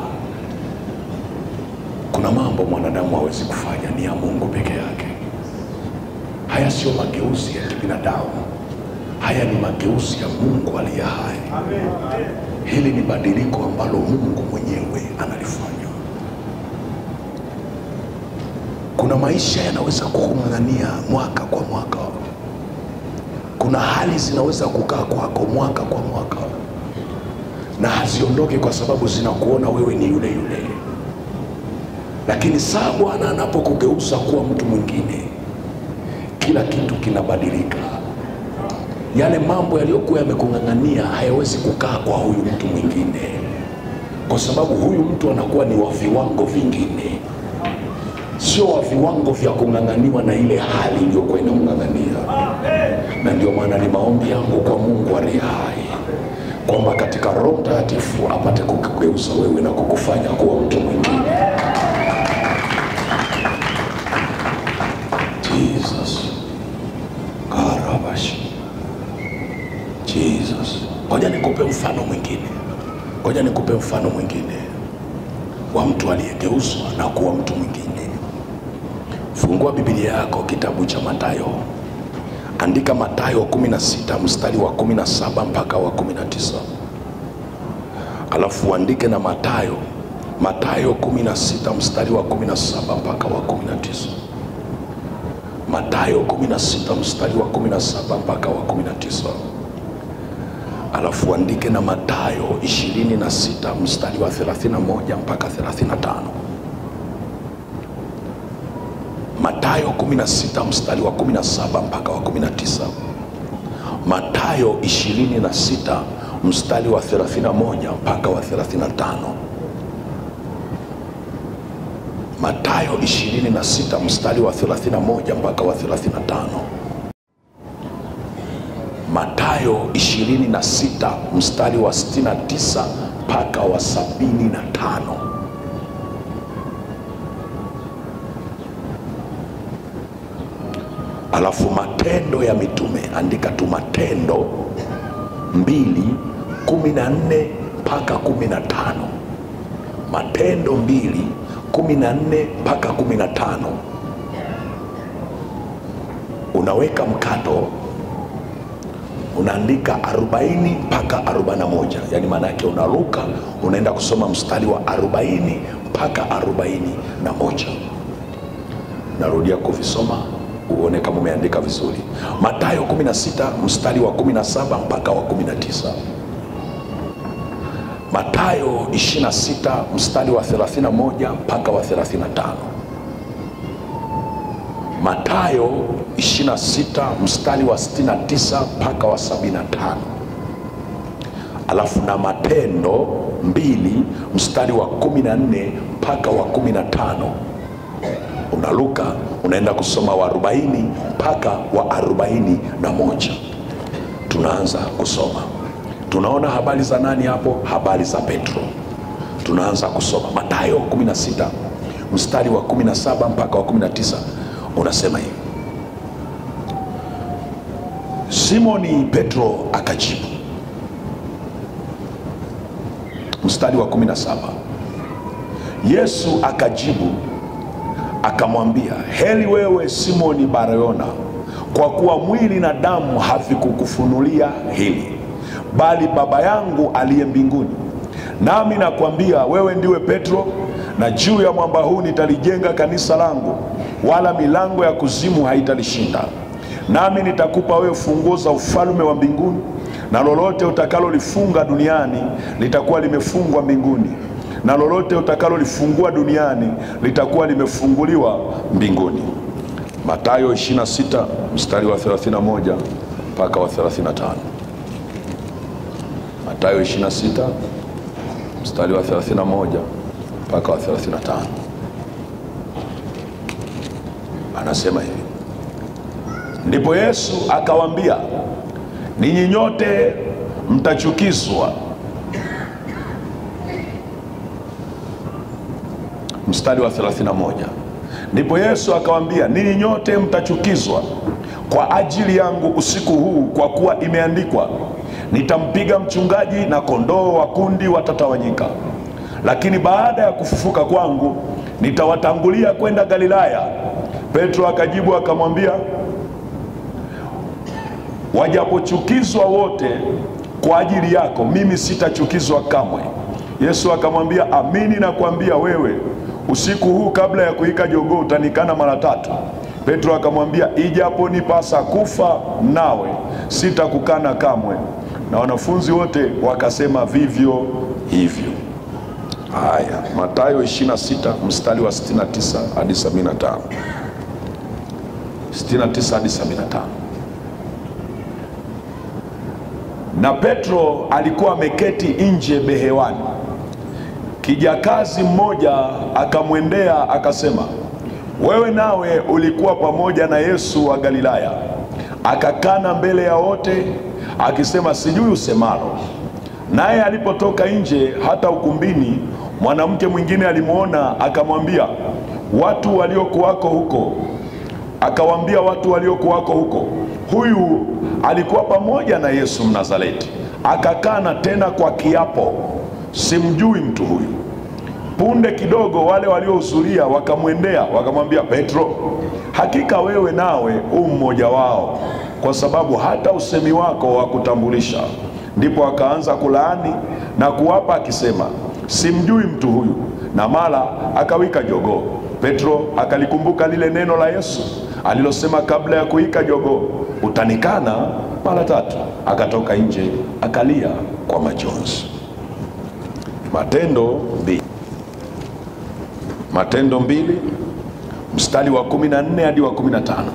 kuna mambo mwanadamu hawezi kufanya ni ya mungu peke yake haya sio mageuzi ya kibinadamu haya ni mageuzi ya mungu aliye hai hili ni badiliko ambalo mungu mwenyewe analifanya kuna maisha yanaweza kukung'ang'ania mwaka kwa mwaka kuna hali zinaweza kukaa kwako mwaka kwa mwaka na haziondoke kwa sababu zinakuona wewe ni yule yule lakini saa bwana anapokugeuza kuwa mtu mwingine kila kitu kinabadilika yale mambo yaliyokuwa yamekung'ang'ania hayawezi kukaa kwa huyu mtu mwingine kwa sababu huyu mtu anakuwa ni wa viwango vingine sio wa viwango vya kung'ang'aniwa na ile hali iliyokuwa inamng'ang'ania na ndio maana ni maombi yangu kwa mungu aliye hai kwamba katika roho mtakatifu apate kukugeuza wewe na kukufanya kuwa mtu mwingine jesus karabashi jesus ngoja nikupe mfano mwingine ngoja nikupe mfano mwingine wa mtu aliyegeuzwa na kuwa mtu mwingine fungua bibilia yako kitabu cha matayo andika matayo 16 mstari wa 17 mpaka wa 19 alafu uandike na matayo matayo 16 mstari wa 17 mpaka wa 19 matayo 16 mstari wa 17 mpaka wa 19 alafu uandike na matayo 26 mstari wa 31 mpaka 35 matayo 16 mstari wa 17 mpaka wa 19 matayo 26 mstari wa 31 mpaka wa 35 matayo 26 mstari wa 31 mpaka wa 35 matayo 26 mstari wa 69 mpaka wa 75 alafu matendo ya mitume andika tu matendo mbili kumi na nne mpaka kumi na tano matendo mbili kumi na nne mpaka kumi na tano unaweka mkato unaandika 40 mpaka 41 yaani maana yake unaruka unaenda kusoma mstari wa 40 mpaka 41 narudia kuvisoma uone kama umeandika vizuri matayo 16 mstari wa 17 mpaka wa 19 matayo 26 mstari wa 31 mpaka wa 35 matayo 26 mstari wa 69 mpaka wa 75 alafu na matendo 2 mstari wa 14 mpaka wa 15 unaruka unaenda kusoma wa 40 mpaka wa 41 tunaanza kusoma tunaona habari za nani hapo habari za petro tunaanza kusoma matayo 16 mstari wa 17 mpaka wa 19 unasema hivi simoni petro akajibu mstari wa 17 yesu akajibu akamwambia heli wewe simoni barayona kwa kuwa mwili na damu havikukufunulia hili bali baba yangu aliye mbinguni nami nakwambia wewe ndiwe petro na juu ya mwamba huu nitalijenga kanisa langu wala milango ya kuzimu haitalishinda nami nitakupa wewe funguo za ufalme wa mbinguni na lolote utakalolifunga duniani litakuwa limefungwa mbinguni na lolote utakalolifungua duniani litakuwa limefunguliwa mbinguni matayo 26 mstari wa 31 mpaka wa 35 matayo 26 mstari wa 31 mpaka wa 35 anasema hivi ndipo yesu akawaambia ninyi nyote mtachukizwa mstari wa 31 ndipo yesu akawaambia ninyi nyote mtachukizwa kwa ajili yangu usiku huu kwa kuwa imeandikwa nitampiga mchungaji na kondoo wa kundi watatawanyika lakini baada ya kufufuka kwangu nitawatangulia kwenda galilaya petro akajibu akamwambia wajapochukizwa wote kwa ajili yako mimi sitachukizwa kamwe yesu akamwambia amini nakwambia wewe usiku huu kabla ya kuika jogoo utanikana mara tatu. Petro akamwambia, ijapo nipasa kufa nawe, sitakukana kamwe. Na wanafunzi wote wakasema vivyo hivyo. Haya, Mathayo 26 mstari wa 69 hadi 75. 69 hadi 75. Na Petro alikuwa ameketi nje behewani. Kijakazi mmoja akamwendea akasema, wewe nawe ulikuwa pamoja na Yesu wa Galilaya. Akakana mbele ya wote akisema, sijui usemalo. Naye alipotoka nje hata ukumbini, mwanamke mwingine alimwona, akamwambia watu waliokuwako huko, akawaambia watu waliokuwako huko, huyu alikuwa pamoja na Yesu Mnazareti. Akakana tena kwa kiapo, simjui mtu huyu. Punde kidogo wale waliohudhuria wakamwendea wakamwambia Petro, hakika wewe nawe u mmoja wao, kwa sababu hata usemi wako wa kutambulisha. Ndipo akaanza kulaani na kuwapa akisema, simjui mtu huyu, na mara akawika jogoo. Petro akalikumbuka lile neno la Yesu alilosema kabla ya kuika jogoo, utanikana mara tatu. Akatoka nje akalia kwa majonzi. Matendo mbili Matendo mbili mstari wa kumi na nne hadi wa kumi na tano.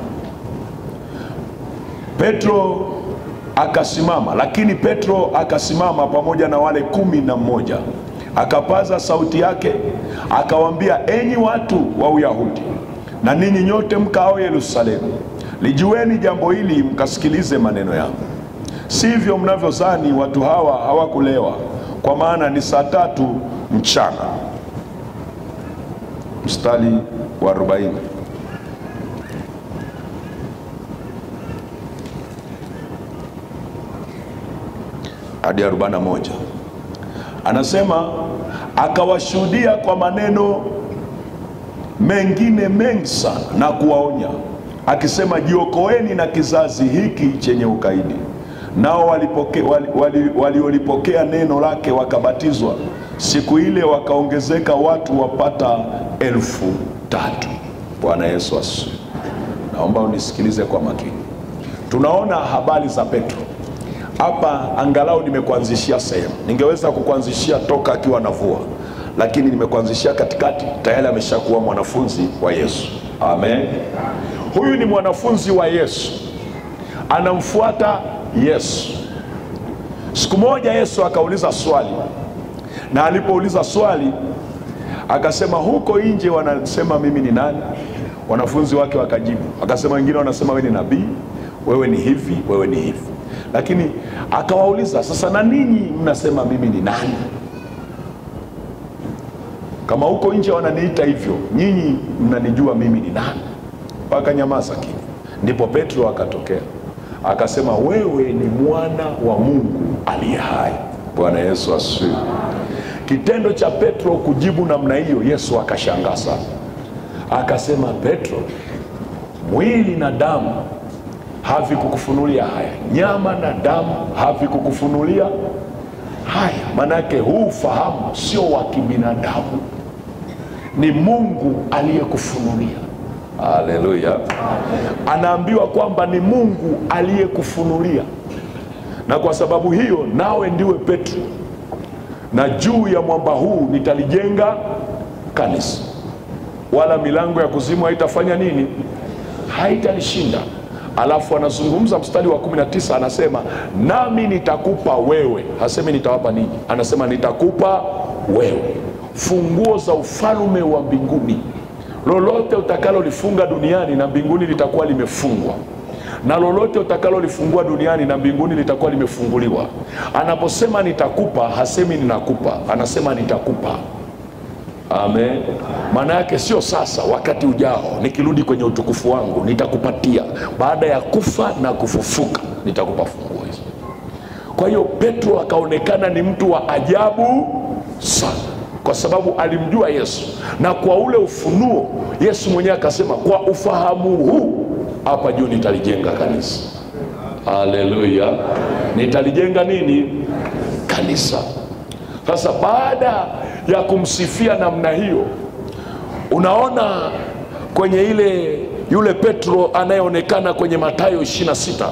Petro akasimama, lakini Petro akasimama pamoja na wale kumi na mmoja akapaza sauti yake akawaambia, enyi watu wa Uyahudi na ninyi nyote mkao Yerusalemu, lijueni jambo hili, mkasikilize maneno yangu. Sivyo mnavyozani watu hawa hawakulewa, kwa maana ni saa tatu mchana. Mstari wa 40 hadi 41 anasema, akawashuhudia kwa maneno mengine mengi sana na kuwaonya akisema, jiokoeni na kizazi hiki chenye ukaidi. Nao walipokea waliolipokea wali, wali neno lake wakabatizwa. Siku ile wakaongezeka watu wapata elfu tatu. Bwana Yesu asifiwe. Naomba unisikilize kwa makini. Tunaona habari za Petro hapa, angalau nimekuanzishia sehemu. Ningeweza kukuanzishia toka akiwa navua, lakini nimekuanzishia katikati, tayari ameshakuwa mwanafunzi wa Yesu. Amen. Huyu ni mwanafunzi wa Yesu, anamfuata Yesu. Siku moja Yesu akauliza swali, na alipouliza swali akasema, huko nje wanasema mimi ni nani? Wanafunzi wake wakajibu, akasema, wengine wanasema wewe ni nabii, wewe ni hivi, wewe ni hivi. Lakini akawauliza sasa, na ninyi mnasema mimi ni nani? Kama huko nje wananiita hivyo, nyinyi mnanijua mimi ni nani? Wakanyamaza kimya. Ndipo Petro akatokea akasema, wewe ni mwana wa Mungu aliye hai. Bwana Yesu asifiwe. Kitendo cha Petro kujibu namna hiyo, Yesu akashangaa sana, akasema, Petro, mwili na damu havikukufunulia haya, nyama na damu havikukufunulia haya. Maanake huu ufahamu sio wa kibinadamu, ni Mungu aliyekufunulia. Haleluya! Anaambiwa kwamba ni Mungu aliyekufunulia, na kwa sababu hiyo nawe ndiwe Petro, na juu ya mwamba huu nitalijenga kanisa, wala milango ya kuzimu haitafanya nini? Haitalishinda. Alafu anazungumza mstari wa 19 anasema, nami nitakupa wewe, hasemi nitawapa ninyi, anasema nitakupa wewe funguo za ufalme wa mbinguni. Lolote utakalolifunga duniani na mbinguni litakuwa limefungwa, na lolote utakalolifungua duniani na mbinguni litakuwa limefunguliwa. Anaposema nitakupa, hasemi ninakupa, anasema nitakupa. Amen. Maana yake sio sasa, wakati ujao, nikirudi kwenye utukufu wangu nitakupatia. Baada ya kufa na kufufuka, nitakupa funguo hizo. Kwa hiyo Petro akaonekana ni mtu wa ajabu sana, kwa sababu alimjua Yesu, na kwa ule ufunuo Yesu mwenyewe akasema, kwa ufahamu huu hapa juu nitalijenga kanisa. Haleluya! Nitalijenga nini? Kanisa. Sasa baada ya kumsifia namna hiyo, unaona kwenye ile yule petro anayeonekana kwenye matayo 26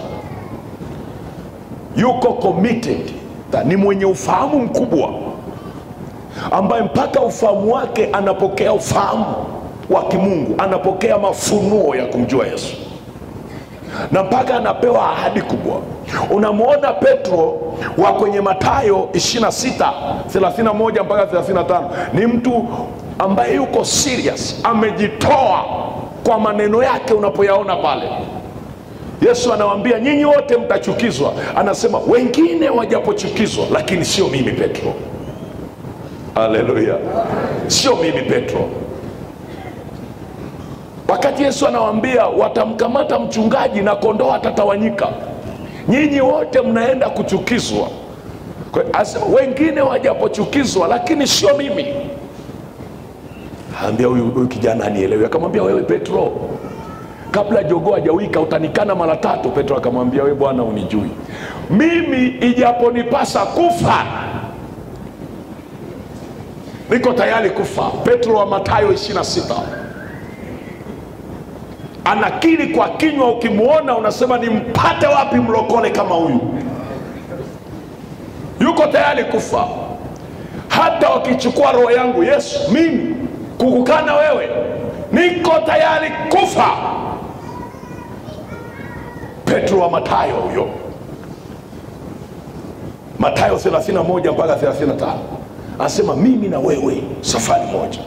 yuko committed ni mwenye ufahamu mkubwa ambaye mpaka ufahamu wake anapokea ufahamu wa kimungu anapokea mafunuo ya kumjua yesu na mpaka anapewa ahadi kubwa unamwona petro wa kwenye matayo 26 31 mpaka 35 ni mtu ambaye yuko serious amejitoa kwa maneno yake unapoyaona pale yesu anawaambia nyinyi wote mtachukizwa anasema wengine wajapochukizwa lakini sio mimi petro haleluya sio mimi petro wakati yesu anawaambia watamkamata mchungaji na kondoo atatawanyika nyinyi wote mnaenda kuchukizwa Kwa- asema, wengine wajapochukizwa lakini sio mimi ambia huyu huyu kijana anielewi akamwambia wewe petro kabla jogoo hajawika utanikana mara tatu petro akamwambia we bwana unijui mimi ijaponipasa kufa niko tayari kufa petro wa matayo 26 anakiri kwa kinywa ukimwona unasema nimpate wapi mlokole kama huyu yuko tayari kufa hata wakichukua roho yangu yesu mimi kukukana wewe niko tayari kufa petro wa matayo huyo matayo 31 mpaka 35 anasema mimi na wewe safari moja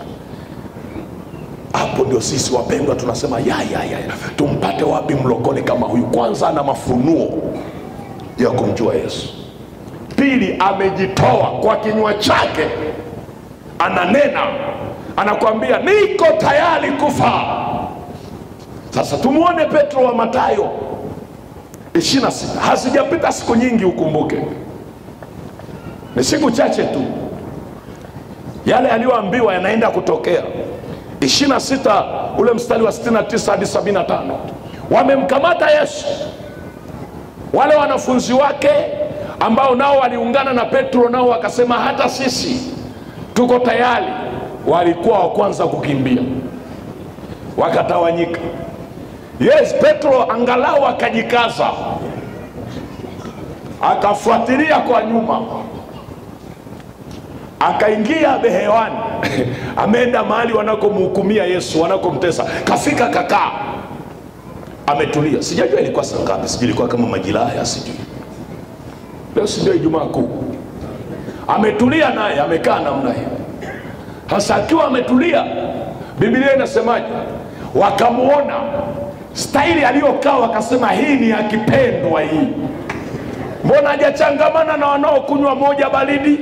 hapo ndio sisi wapendwa tunasema ya, ya, ya, ya. tumpate wapi mlokole kama huyu kwanza ana mafunuo ya kumjua yesu pili amejitoa kwa kinywa chake ananena anakwambia niko tayari kufa sasa tumwone petro wa matayo 26 hazijapita siku nyingi ukumbuke ni siku chache tu yale aliyoambiwa yanaenda kutokea 26 ule mstari wa 69 hadi 75 wamemkamata yesu wale wanafunzi wake ambao nao waliungana na petro nao wakasema hata sisi tuko tayari walikuwa wa kwanza kukimbia wakatawanyika yes petro angalau akajikaza akafuatilia kwa nyuma akaingia behewani ameenda mahali wanakomhukumia yesu wanakomtesa kafika kakaa ametulia sijajua ilikuwa saa ngapi sijui ilikuwa kama majira haya sijui leo si ndio ijumaa kuu ametulia naye amekaa namna hiyo sasa akiwa ametulia bibilia inasemaje wakamwona staili aliyokaa wakasema hii ni akipendwa hii mbona hajachangamana na wanaokunywa moja baridi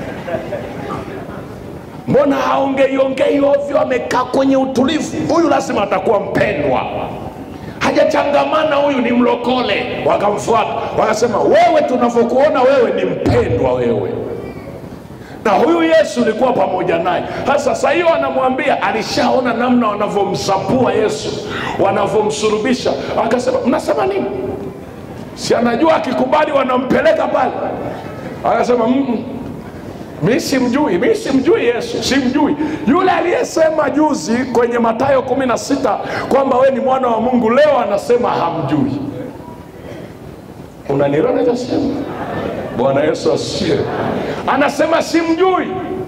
mbona haongeiongei ovyo amekaa kwenye utulivu huyu lazima atakuwa mpendwa hajachangamana huyu ni mlokole wakamfuata wakasema wewe tunavyokuona wewe ni mpendwa wewe na huyu yesu ulikuwa pamoja naye sasa saa hiyo anamwambia alishaona namna wanavyomsapua yesu wanavyomsurubisha akasema mnasema nini si anajua akikubali wanampeleka pale akasema "Mm-mm, mi simjui mi simjui yesu simjui yule aliyesema juzi kwenye matayo 16 kwamba we ni mwana wa mungu leo anasema hamjui unanielewa nachosema bwana yesu asifiwe anasema simjui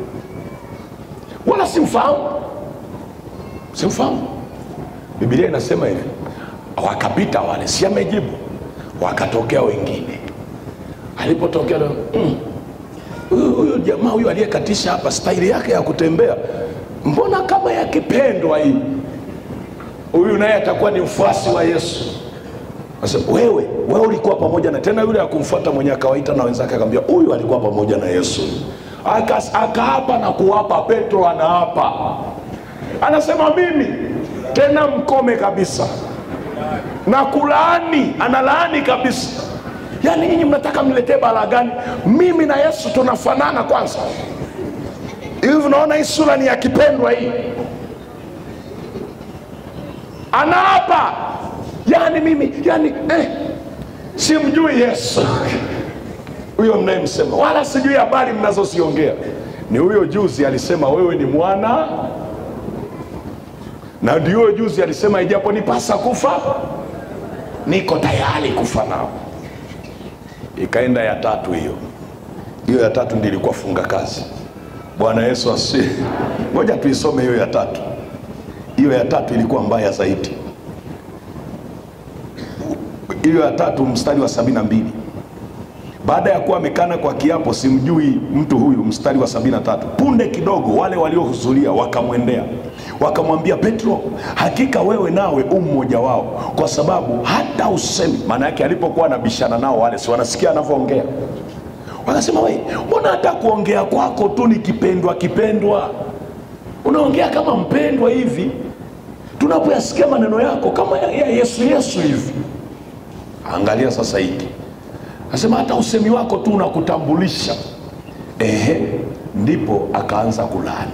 wala simfahamu simfahamu bibilia inasema hivi wakapita wale si amejibu wakatokea wengine alipotokea leo, mm, huyu huyu jamaa huyu aliyekatisha hapa staili yake ya kutembea mbona kama yakipendwa hii huyu naye atakuwa ni mfuasi wa yesu Asema, wewe wewe ulikuwa pamoja na tena yule akumfuata mwenye akawaita na wenzake akamwambia huyu alikuwa pamoja na yesu Akas- akaapa na kuapa petro anaapa anasema mimi tena mkome kabisa na kulaani analaani kabisa yaani nyinyi mnataka mniletee balaa gani mimi na yesu tunafanana kwanza hivi unaona hii sura ni ya kipendwa hii anaapa yani mimi yani eh, simjui yesu huyo mnayemsema wala sijui habari mnazoziongea ni huyo juzi alisema wewe ni mwana na ndio juzi alisema ijaponipasa kufa niko tayari kufa nao ikaenda ya tatu hiyo hiyo ya tatu ndi ilikuwa funga kazi bwana yesu asi ngoja tuisome hiyo ya tatu hiyo ya tatu ilikuwa mbaya zaidi hiyo ya tatu mstari wa sabini na mbili baada ya kuwa amekana kwa kiapo simjui mtu huyu mstari wa sabini na tatu punde kidogo wale waliohudhuria wakamwendea wakamwambia petro hakika wewe nawe u mmoja wao kwa sababu hata usemi maana yake alipokuwa anabishana nao wale si wanasikia anavyoongea wakasema we mbona hata kuongea kwako tu ni kipendwa kipendwa unaongea kama mpendwa hivi tunapoyasikia maneno yako kama ya ya yesu yesu hivi angalia sasa hiki Anasema hata usemi wako tu unakutambulisha. Ehe, ndipo akaanza kulaani.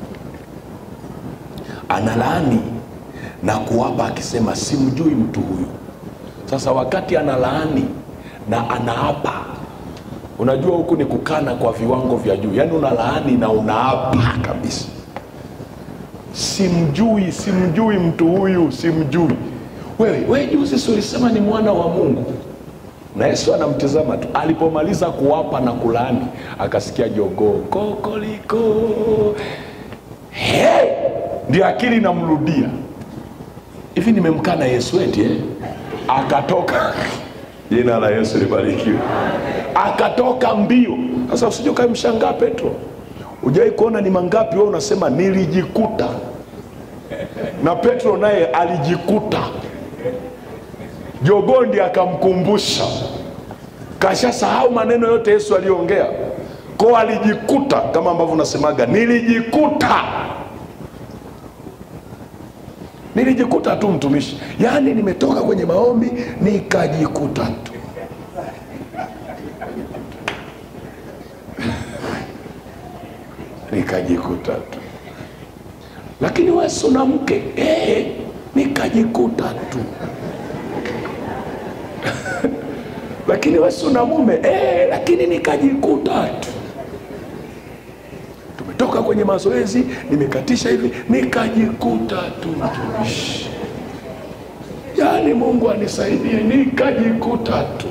Analaani na kuwapa akisema, simjui mtu huyu. Sasa wakati analaani na anaapa, unajua huku ni kukana kwa viwango vya juu, yaani unalaani na unaapa kabisa, simjui, simjui mtu huyu, simjui. Wewe wewe juzi si ulisema ni mwana wa Mungu? na yesu anamtizama tu alipomaliza kuwapa na kulaani akasikia jogoo kokoliko hey! ndio akili inamrudia hivi nimemkana yesu eti eh? akatoka jina la yesu libarikiwe akatoka mbio sasa usije ukamshangaa petro ujawai kuona ni mangapi wewe unasema nilijikuta na petro naye alijikuta jogoo ndiye akamkumbusha kashasahau maneno yote yesu aliyoongea ko alijikuta kama ambavyo unasemaga nilijikuta nilijikuta tu mtumishi yaani nimetoka kwenye maombi nikajikuta tu nikajikuta tu lakini wesu na mke ee, nikajikuta tu lakini wesu na mume eh, lakini nikajikuta tu tumetoka kwenye mazoezi nimekatisha hivi nikajikuta tu mtumishi yaani mungu anisaidie nikajikuta tu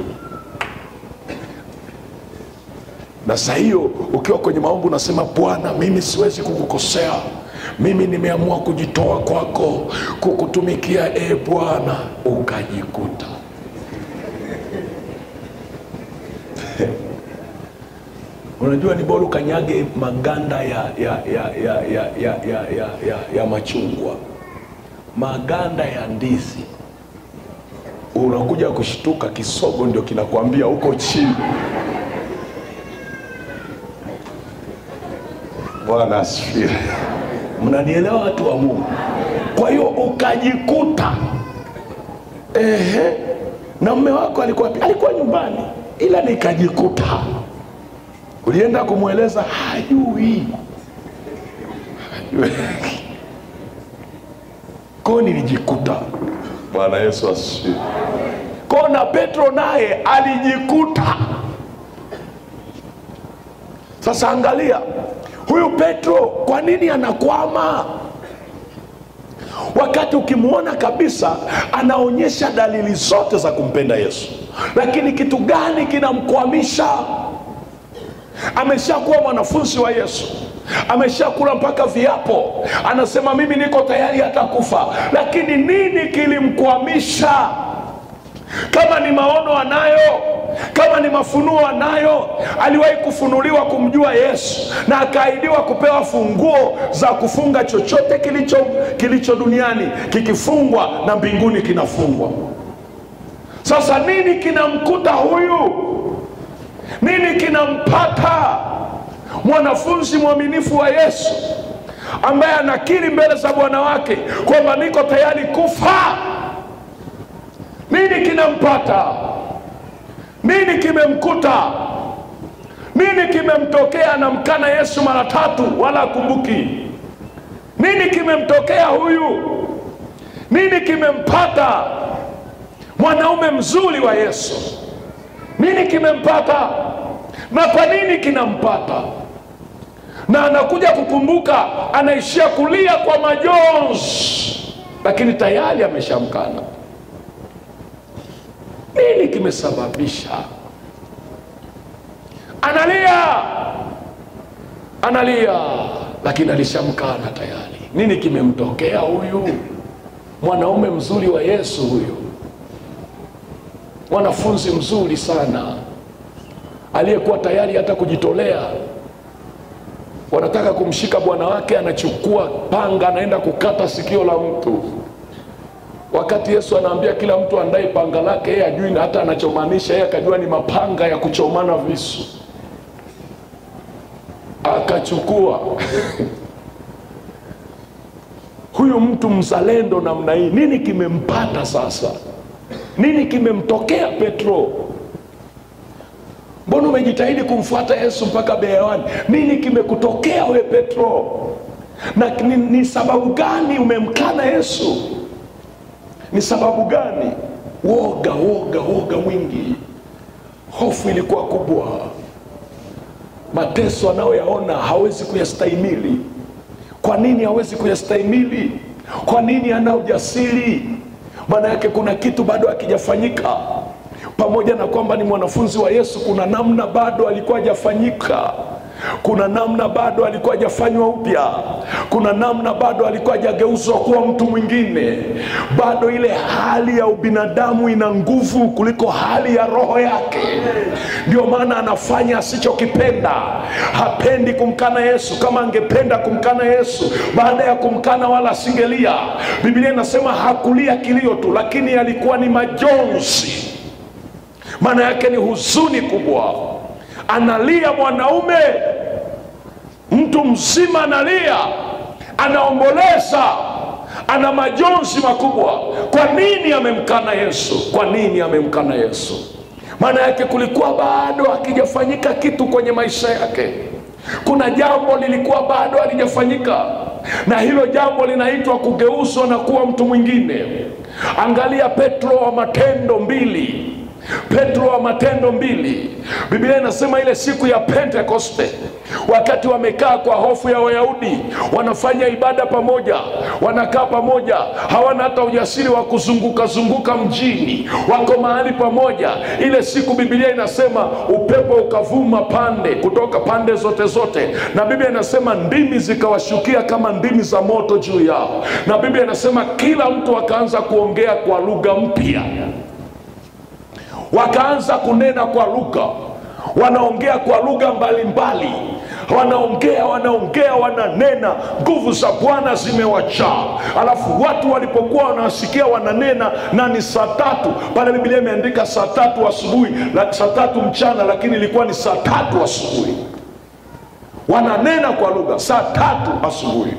na saa hiyo ukiwa kwenye maombi unasema bwana mimi siwezi kukukosea mimi nimeamua kujitoa kwako kukutumikia e bwana ukajikuta unajua ni bora ukanyage maganda ya, ya, ya, ya, ya, ya, ya, ya, ya, ya machungwa maganda ya ndizi unakuja kushtuka kisogo ndio kinakwambia huko chini bwana asifiwe mnanielewa watu wa mungu kwa hiyo ukajikuta ehe na mme wako alikuwa alikuwa nyumbani ila nikajikuta ulienda kumweleza hajui hajui ko nilijikuta bwana yesu asifiwe ko na petro naye alijikuta sasa angalia huyu petro kwa nini anakwama wakati ukimwona kabisa anaonyesha dalili zote za kumpenda yesu lakini kitu gani kinamkwamisha ameshakuwa mwanafunzi wa yesu ameshakula mpaka viapo anasema mimi niko tayari hata kufa lakini nini kilimkwamisha kama ni maono anayo kama ni mafunuo anayo aliwahi kufunuliwa kumjua yesu na akaahidiwa kupewa funguo za kufunga chochote kilicho, kilicho duniani kikifungwa na mbinguni kinafungwa sasa nini kinamkuta huyu nini kinampata mwanafunzi mwaminifu wa yesu ambaye anakiri mbele za bwana wake kwamba niko tayari kufa nini kinampata nini kimemkuta nini kimemtokea anamkana yesu mara tatu wala akumbuki nini kimemtokea huyu nini kimempata mwanaume mzuri wa yesu nini kimempata na kwa nini kinampata na anakuja kukumbuka anaishia kulia kwa majonzi lakini tayari ameshamkana. Nini kimesababisha? Analia, analia, lakini alishamkana tayari. Nini kimemtokea huyu mwanaume mzuri wa Yesu huyu, mwanafunzi mzuri sana aliyekuwa tayari hata kujitolea. Wanataka kumshika bwana wake, anachukua panga, anaenda kukata sikio la mtu, wakati Yesu anaambia kila mtu andae panga lake. Yeye ajui na hata anachomaanisha, yeye akajua ni mapanga ya kuchomana visu, akachukua huyu mtu mzalendo namna hii. Nini kimempata sasa? Nini kimemtokea Petro? Mbona umejitahidi kumfuata Yesu mpaka Beewani? Nini kimekutokea we Petro? Na ni, ni sababu gani umemkana Yesu? Ni sababu gani? Woga, woga, woga mwingi, hofu ilikuwa kubwa, mateso anayoyaona hawezi kuyastahimili. Kwa nini hawezi kuyastahimili? Kwa nini ana ujasiri? Maana yake kuna kitu bado hakijafanyika pamoja na kwamba ni mwanafunzi wa Yesu, kuna namna bado alikuwa hajafanyika, kuna namna bado alikuwa hajafanywa upya, kuna namna bado alikuwa hajageuzwa kuwa mtu mwingine. Bado ile hali ya ubinadamu ina nguvu kuliko hali ya roho yake. Ndio maana anafanya asichokipenda. Hapendi kumkana Yesu. Kama angependa kumkana Yesu, baada ya kumkana wala asingelia. Biblia inasema hakulia kilio tu, lakini alikuwa ni majonzi maana yake ni huzuni kubwa. Analia mwanaume, mtu mzima analia, anaomboleza, ana majonzi makubwa. Kwa nini amemkana Yesu? Kwa nini amemkana Yesu? Maana yake kulikuwa bado hakijafanyika kitu kwenye maisha yake. Kuna jambo lilikuwa bado halijafanyika, na hilo jambo linaitwa kugeuzwa na kuwa mtu mwingine. Angalia Petro wa Matendo mbili Petro wa Matendo mbili, Biblia inasema ile siku ya Pentekoste, wakati wamekaa kwa hofu ya Wayahudi, wanafanya ibada pamoja, wanakaa pamoja, hawana hata ujasiri wa kuzunguka zunguka mjini, wako mahali pamoja. Ile siku Biblia inasema upepo ukavuma pande kutoka pande zote zote, na Biblia inasema ndimi zikawashukia kama ndimi za moto juu yao, na Biblia inasema kila mtu akaanza kuongea kwa lugha mpya wakaanza kunena kwa lugha, wanaongea kwa lugha mbalimbali, wanaongea wanaongea, wananena, nguvu za Bwana zimewajaa. Alafu watu walipokuwa wanawasikia wananena, na ni saa tatu pale, Biblia imeandika saa tatu asubuhi, saa tatu mchana, lakini ilikuwa ni saa tatu asubuhi. Wananena kwa lugha saa tatu asubuhi,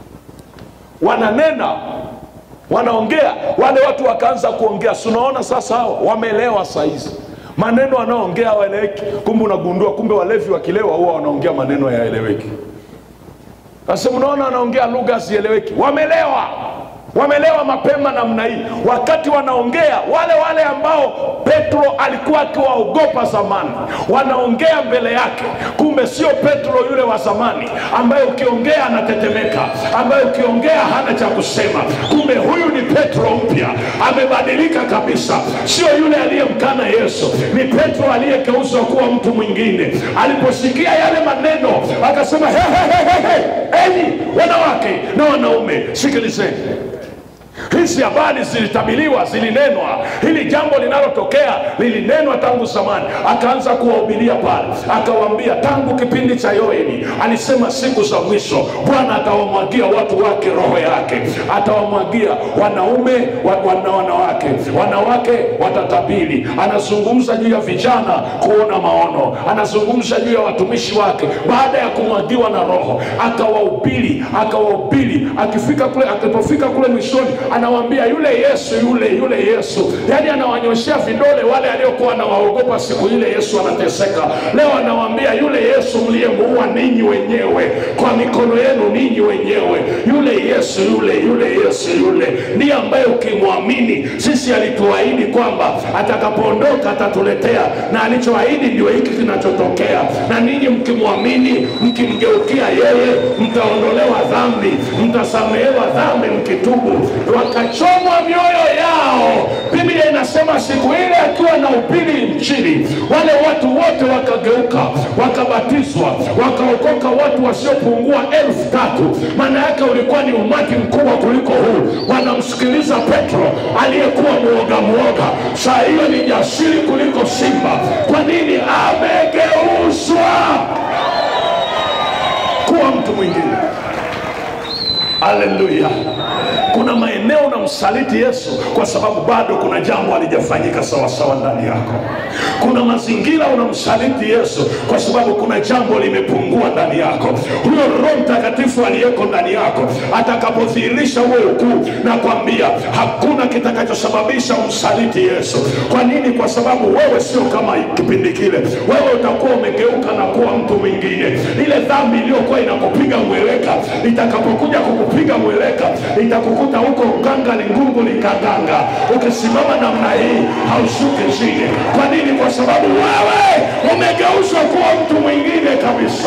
wananena wanaongea wale watu wakaanza kuongea. Si unaona sasa, hawa wameelewa saizi maneno wanaoongea hawaeleweki. Kumbe unagundua, kumbe walevi wakilewa huwa wanaongea maneno yaeleweki. Sasa mnaona wanaongea lugha zieleweki, wamelewa wamelewa mapema namna hii. Wakati wanaongea wale wale ambao Petro alikuwa akiwaogopa zamani, wanaongea mbele yake. Kumbe sio Petro yule wa zamani ambaye ukiongea anatetemeka, ambaye ukiongea hana cha kusema. Kumbe huyu ni Petro mpya, amebadilika kabisa, sio yule aliyemkana Yesu. Ni Petro aliyegeuzwa kuwa mtu mwingine. Aliposikia yale maneno akasema, he, he, he, he, he. Enyi wanawake na wanaume, sikilizeni hizi habari zilitabiliwa, zilinenwa. Hili jambo linalotokea lilinenwa tangu zamani. Akaanza kuwahubiria pale, akawaambia tangu kipindi cha Yoeli alisema siku za mwisho Bwana atawamwagia watu wake roho yake, atawamwagia wanaume wa, wana, wanawake, wanawake watatabiri. Anazungumza juu ya vijana kuona maono, anazungumza juu ya watumishi wake baada ya kumwagiwa na Roho, akawahubiri akawahubiri. Akifika kule, akipofika kule mwishoni anawaambia yule Yesu yule yule Yesu, yaani anawanyoshea vidole wale aliokuwa anawaogopa siku ile Yesu anateseka. Leo anawaambia yule Yesu mliyemuua ninyi wenyewe kwa mikono yenu ninyi wenyewe, yule Yesu yule yule Yesu yule ndiye ambaye ukimwamini, sisi alituahidi kwamba atakapoondoka atatuletea, na alichoahidi ndio hiki kinachotokea. Na ninyi mkimwamini, mkimgeukia yeye, mtaondolewa dhambi, mtasamehewa dhambi mkitubu wakachomwa mioyo yao. Biblia inasema siku ile akiwa na upili nchini, wale watu wote wakageuka, wakabatizwa, wakaokoka watu wasiopungua elfu tatu. Maana yake ulikuwa ni umati mkubwa kuliko huu, wanamsikiliza Petro aliyekuwa mwoga mwoga, saa hiyo ni jasiri kuliko simba. Kwa nini? Amegeuzwa kuwa mtu mwingine. Haleluya! Kuna maeneo unamsaliti Yesu kwa sababu bado kuna jambo halijafanyika sawasawa ndani yako. Kuna mazingira unamsaliti Yesu kwa sababu kuna jambo limepungua ndani yako. Huyo Roho Mtakatifu aliyeko ndani yako atakapodhihirisha huo ukuu, na kwambia hakuna kitakachosababisha umsaliti Yesu. Kwa nini? Kwa sababu wewe sio kama kipindi kile. Wewe utakuwa umegeuka na kuwa mtu mwingine. Ile dhambi iliyokuwa inakupiga mweleka, itakapokuja kukupiga mweleka, itakukuta huko uganga ni ngungu likaganga. Ukisimama namna hii haushuki chini. Kwa nini? Kwa sababu wewe umegeuzwa kuwa mtu mwingine kabisa.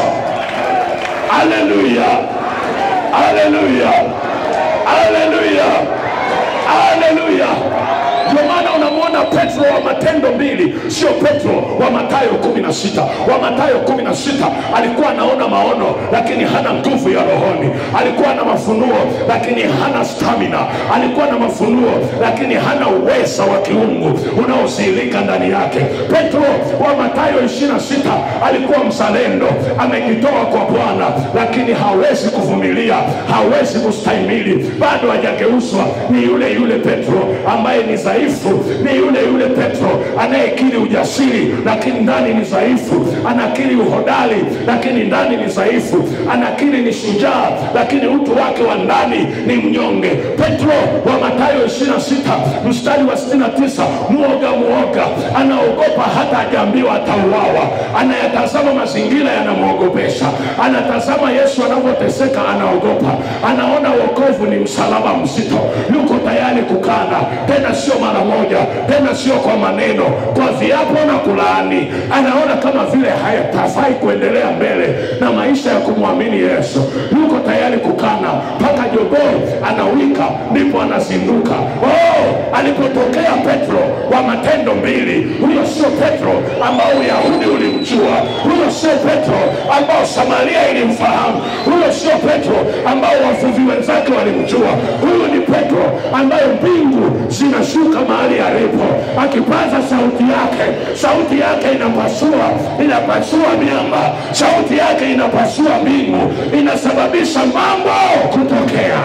Haleluya, haleluya, haleluya, haleluya. Ndio maana unamwona Petro wa Matendo mbili, sio Petro wa Mathayo kumi na sita. Wa Mathayo kumi na sita alikuwa anaona maono, lakini hana nguvu ya rohoni. Alikuwa na mafunuo, lakini hana stamina. Alikuwa na mafunuo, lakini hana uweza wa kiungu unaosilika ndani yake. Petro wa Mathayo ishirini na sita alikuwa mzalendo, amejitoa kwa Bwana, lakini hawezi kuvumilia, hawezi kustahimili, bado hajageuzwa. Ni yule yule Petro ambaye ni dhaifu, ni yule yule Petro anayekiri ujasiri, lakini ndani ni dhaifu. Anakiri uhodari, lakini ndani ni dhaifu. Anakiri ni shujaa, lakini utu wake wa ndani ni mnyonge. Petro wa Mathayo 26 mstari wa 69, mwoga mwoga, anaogopa hata hajaambiwa atauawa. Anayatazama mazingira yanamwogopesha, anatazama Yesu anavyoteseka, anaogopa. Anaona wokovu ni msalaba mzito, yuko tayari kukana, tena sio mara moja, tena sio kwa maneno, kwa viapo na kulaani. Anaona kama vile hayatafai kuendelea mbele na maisha ya kumwamini Yesu. Yuko tayari kukana mpaka jogoo anawika, ndipo anazinduka. Oh, alipotokea Petro wa Matendo mbili, huyo sio Petro ambao Uyahudi ulimjua, huyo sio Petro ambao Samaria ilimfahamu, huyo sio Petro ambao wavuvi wenzake walimjua. Huyu ni Petro ambaye mbingu zinashuka mahali alipo, akipaza sauti yake, sauti yake inapasua, inapasua miamba, sauti yake inapasua mbingu, inasababisha mambo kutokea.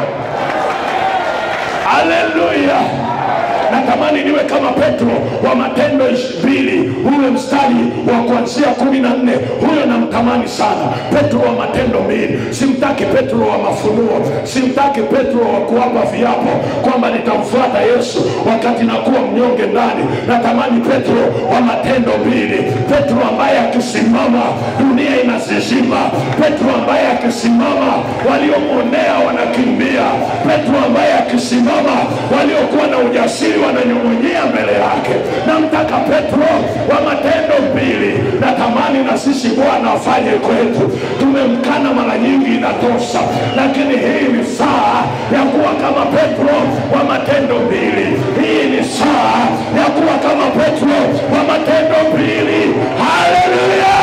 Haleluya! natamani niwe kama Petro wa Matendo mbili ule mstari wa kuanzia kumi na nne huyo namtamani sana. Petro wa Matendo mbili. Simtaki Petro wa mafunuo, simtaki Petro wa kuwapa viapo kwamba nitamfuata Yesu wakati nakuwa mnyonge ndani. Natamani Petro wa Matendo mbili, Petro ambaye akisimama dunia inazizima, Petro ambaye akisimama waliomwonea wanakimbia, Petro ambaye akisimama waliokuwa na ujasiri wananyong'onyea mbele yake. Namtaka Petro wa Matendo mbili. Natamani na sisi Bwana afanye kwetu. Tumemkana mara nyingi, inatosha, lakini hii ni saa ya kuwa kama Petro wa Matendo mbili. Hii ni saa ya kuwa kama Petro wa Matendo mbili. Haleluya!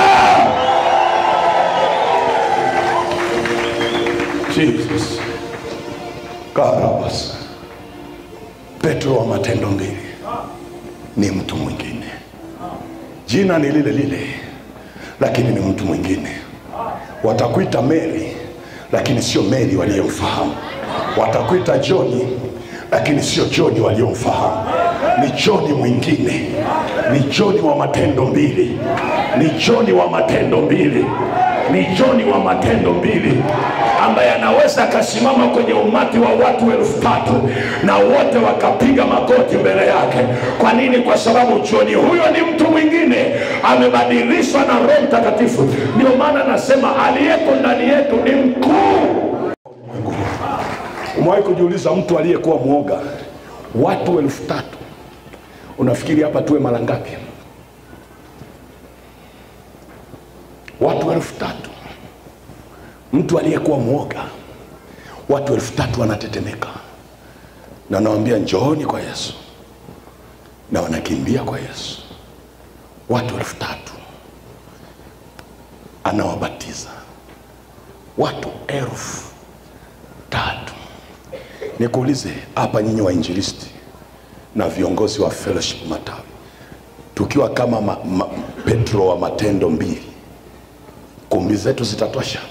Jesus karabasa Petro wa Matendo mbili ni mtu mwingine, jina ni lile lile, lakini ni mtu mwingine. Watakuita Mary, lakini sio Mary waliyomfahamu. Watakuita Joni, lakini sio Joni waliyomfahamu. Ni Joni mwingine, ni Joni wa Matendo mbili, ni Joni wa Matendo mbili, ni Joni wa Matendo mbili ambaye anaweza akasimama kwenye umati wa watu elfu tatu na wote wakapiga magoti mbele yake. Kwa nini? Kwa sababu Joni huyo ni mtu mwingine, amebadilishwa na Roho Mtakatifu. Ndio maana nasema aliyeko ndani yetu ni mkuu. Umewahi kujiuliza mtu aliyekuwa mwoga, watu elfu tatu, unafikiri hapa tuwe mara ngapi? Watu elfu tatu mtu aliyekuwa mwoga, watu elfu tatu wanatetemeka. na nawambia njooni kwa yesu na wanakimbia kwa yesu watu elfu tatu anawabatiza watu elfu tatu nikuulize hapa nyinyi wainjilisti na viongozi wa fellowship matawi tukiwa kama ma, ma, petro wa matendo mbili kumbi zetu zitatosha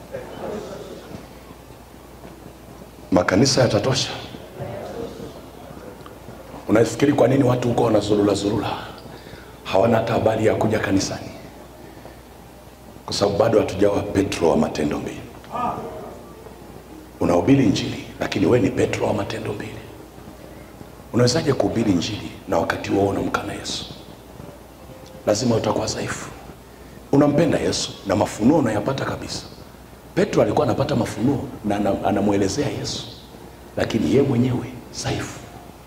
makanisa yatatosha unafikiri kwa nini watu huko wanazurula zurula hawana hata habari ya kuja kanisani kwa sababu bado hatujawa petro wa matendo mbili unahubiri njili lakini we ni petro wa matendo mbili unawezaje kuhubiri njili na wakati huo unamkana yesu lazima utakuwa dhaifu unampenda yesu na mafunuo unayapata kabisa petro alikuwa anapata mafunuo na ana- anamwelezea yesu lakini ye mwenyewe dhaifu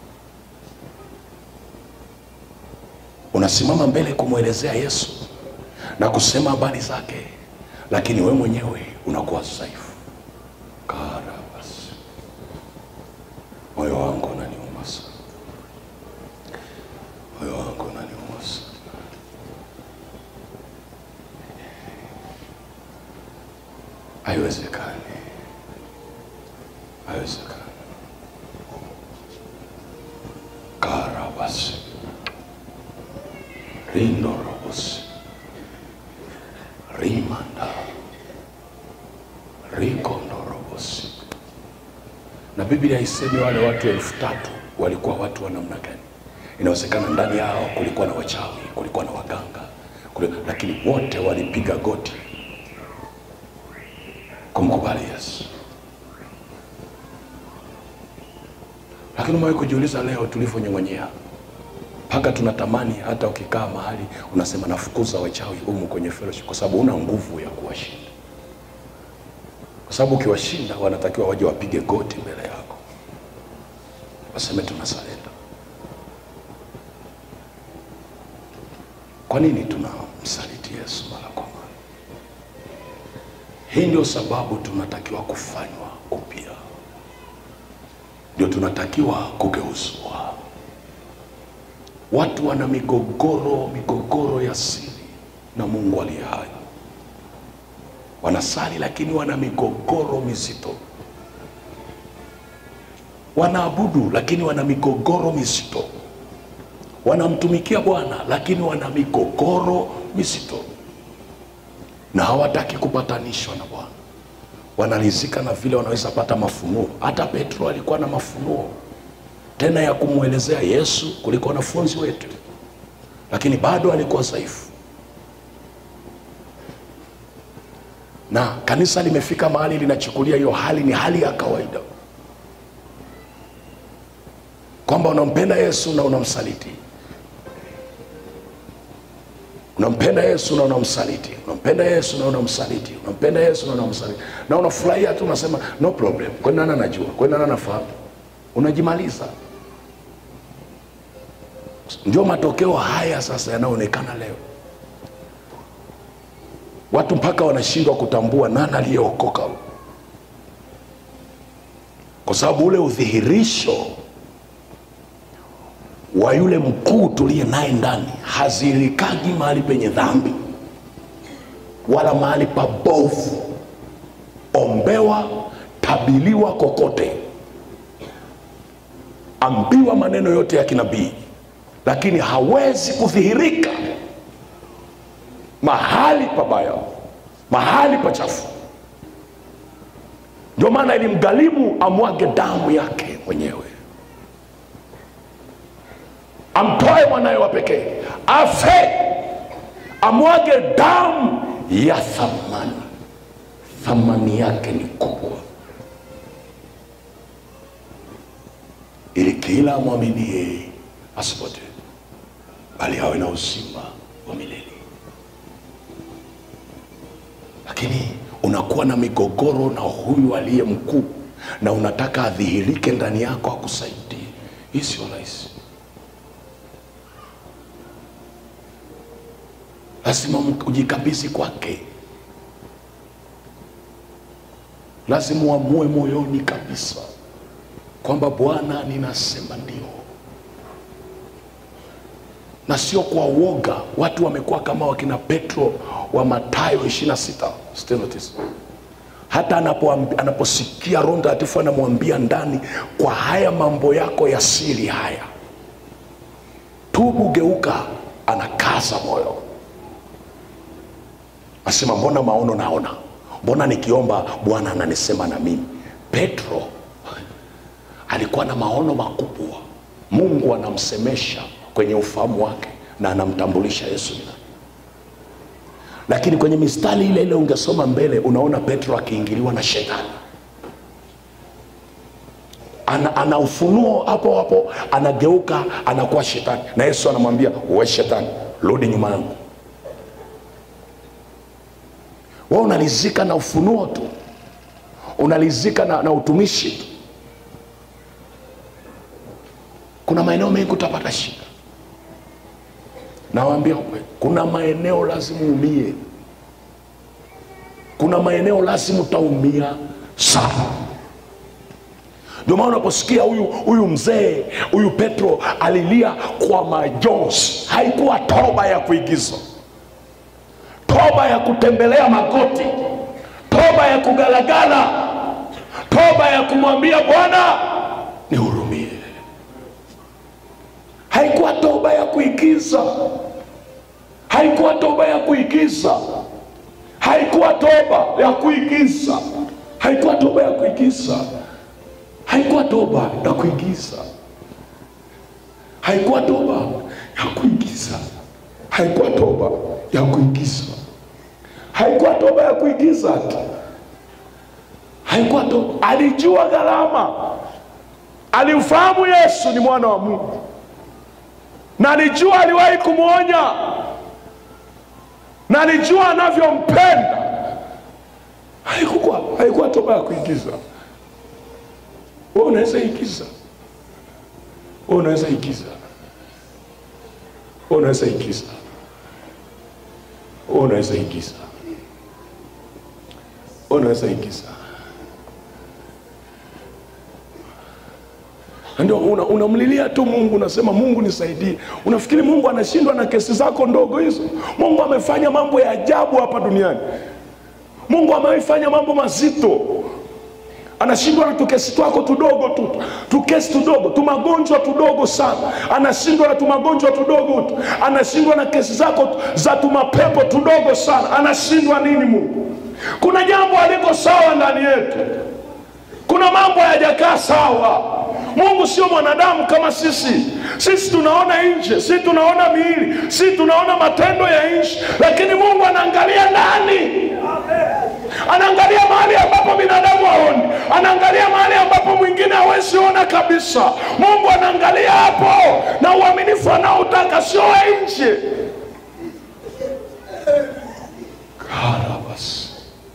unasimama mbele kumwelezea yesu na kusema habari zake lakini we mwenyewe unakuwa dhaifu karabas moyo wangu unaniuma sana moyo wangu unaniuma sana haiwezekani haiwezekani karabas rindorobos rimanda rikondorobos na biblia haisemi wale watu elfu tatu walikuwa watu wa namna gani inawezekana ndani yao kulikuwa na wachawi kulikuwa na waganga kuli, lakini wote walipiga goti kumkubali yesu lakini umewahi kujiuliza leo tulivyonyong'onyea mpaka tunatamani hata ukikaa mahali unasema nafukuza wachawi humu kwenye fellowship kwa sababu una nguvu ya kuwashinda kwa sababu ukiwashinda wanatakiwa waje wapige goti mbele yako waseme tunasalenda kwa nini tunamsaliti yesu mara kwa mara hii ndio sababu tunatakiwa kufanywa upya ndio tunatakiwa kugeuzwa watu wana migogoro migogoro ya siri na mungu aliye hai wanasali lakini wana migogoro mizito wanaabudu lakini wana migogoro mizito wanamtumikia bwana lakini wana migogoro mizito na hawataki kupatanishwa na bwana wanalizika na vile wanaweza pata mafunuo hata petro alikuwa na mafunuo tena ya kumwelezea yesu kuliko wanafunzi wetu lakini bado alikuwa dhaifu na kanisa limefika mahali linachukulia hiyo hali ni hali ya kawaida kwamba unampenda yesu na unamsaliti unampenda yesu na unamsaliti unampenda yesu na unamsaliti unampenda yesu na unamsaliti na unafurahia tu unasema no problem kwani nani anajua kwani nani anafahamu unajimaliza ndio matokeo haya sasa yanayoonekana leo watu mpaka wanashindwa kutambua nani aliyeokoka kwa sababu ule udhihirisho wa yule mkuu tuliye naye ndani hazilikagi mahali penye dhambi wala mahali pabovu ombewa tabiliwa kokote ambiwa maneno yote ya kinabii lakini hawezi kudhihirika mahali pabaya mahali pachafu ndio maana ilimgharimu amwage damu yake mwenyewe amtoe mwanaye wa pekee afe amwage damu ya thamani thamani yake ni kubwa ili kila amwaminie asipotee bali awe na uzima wa milele lakini unakuwa na migogoro na huyu aliye mkuu na unataka adhihirike ndani yako akusaidie hii sio rahisi lazima ujikabidhi kwake lazima uamue moyoni kabisa kwamba Bwana, ninasema ndio, na sio kwa uoga. Watu wamekuwa kama wakina Petro wa Mathayo 26 Stenotis hata anapoambi- anaposikia Roho Mtakatifu anamwambia ndani, kwa haya mambo yako ya siri haya, tubu, geuka, anakaza moyo, asema mbona maono naona, mbona nikiomba Bwana ananisema na mimi. Petro alikuwa na maono makubwa, Mungu anamsemesha kwenye ufahamu wake na anamtambulisha Yesu ni nani lakini kwenye mistari ile ile ungesoma mbele unaona petro akiingiliwa na shetani ana, ana ufunuo hapo hapo anageuka anakuwa shetani na yesu anamwambia we shetani rudi nyuma yangu we unalizika na ufunuo tu unalizika na, na utumishi tu kuna maeneo mengi utapata shida nawaambia ukweli kuna maeneo lazima uumie kuna maeneo lazima utaumia sana ndio maana unaposikia huyu huyu mzee huyu petro alilia kwa majonzi haikuwa toba ya kuigiza toba ya kutembelea magoti toba ya kugalagala toba ya kumwambia bwana nihurumie haikuwa toba ya kuigiza haikuwa toba ya kuigiza haikuwa toba ya kuigiza haikuwa toba ya kuigiza haikuwa toba ya kuigiza haikuwa toba ya kuigiza haikuwa toba ya kuigiza haikuwa toba ya kuigiza tu haikuwa toba alijua gharama alimfahamu yesu ni mwana wa mungu na alijua aliwahi kumwonya na alijua anavyompenda haikuwa haikuwa toba ya kuigiza we unaweza igiza we unaweza igiza we unaweza igiza we unaweza igiza we unaweza igiza Na ndio una- unamlilia tu mungu unasema mungu nisaidie unafikiri mungu anashindwa na kesi zako ndogo hizo mungu amefanya mambo ya ajabu hapa duniani mungu amefanya mambo mazito anashindwa na tukesi twako tudogo tu tukesi tudogo tumagonjwa tudogo sana anashindwa na tumagonjwa tudogo tu anashindwa na kesi zako tu- za tumapepo tudogo sana anashindwa nini mungu kuna jambo aliko sawa ndani yetu kuna mambo hayajakaa sawa mungu sio mwanadamu kama sisi sisi tunaona nje sisi tunaona miili sisi tunaona matendo ya nchi lakini mungu anaangalia ndani anaangalia mahali ambapo binadamu haoni anaangalia mahali ambapo mwingine hawezi ona kabisa mungu anaangalia hapo na uaminifu anaotaka sio wa nje karabas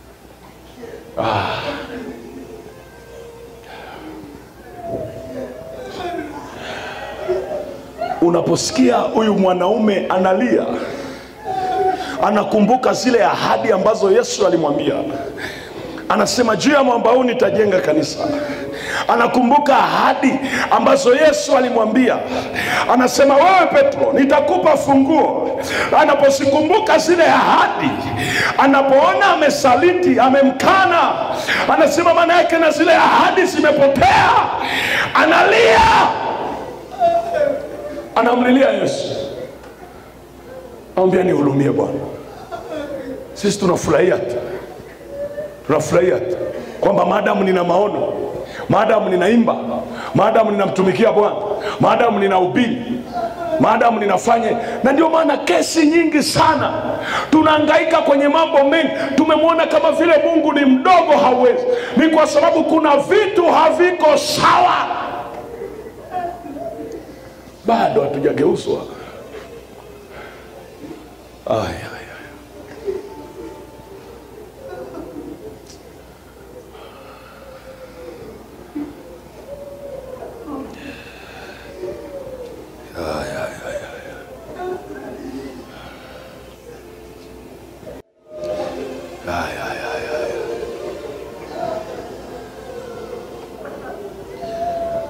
unaposikia huyu mwanaume analia anakumbuka zile ahadi ambazo yesu alimwambia anasema juu ya mwamba huu nitajenga kanisa anakumbuka ahadi ambazo yesu alimwambia anasema wewe petro nitakupa funguo anapozikumbuka zile ahadi anapoona amesaliti amemkana anasema maana yake na zile ahadi zimepotea analia anamlilia yesu amwambia nihurumie bwana sisi tunafurahia tu tunafurahia tu kwamba maadamu nina maono maadamu ninaimba maadamu ninamtumikia bwana maadamu ninahubiri maadamu ninafanya na ndio maana kesi nyingi sana tunaangaika kwenye mambo mengi tumemwona kama vile mungu ni mdogo hawezi ni kwa sababu kuna vitu haviko sawa bado hatujageuzwa Ay, ay, ay. Ay, ay, ay, ay. Ay, ay, ay, ay.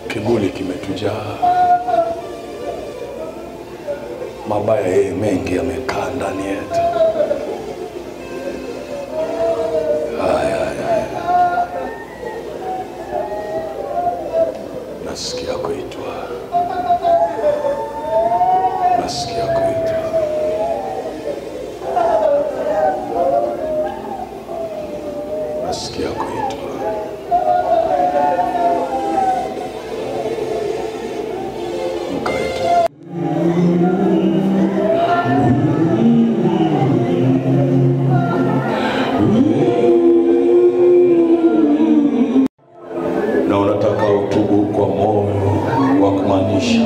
Kiburi kimetujaa, mabaya yeye mengi yamekaa ndani yetu. Haya, haya, haya. Nasikia kuitwa, nasikia kuitwa. Nasikia kuitwa. Mkaitwa. na unataka utubu kwa moyo wa kumaanisha,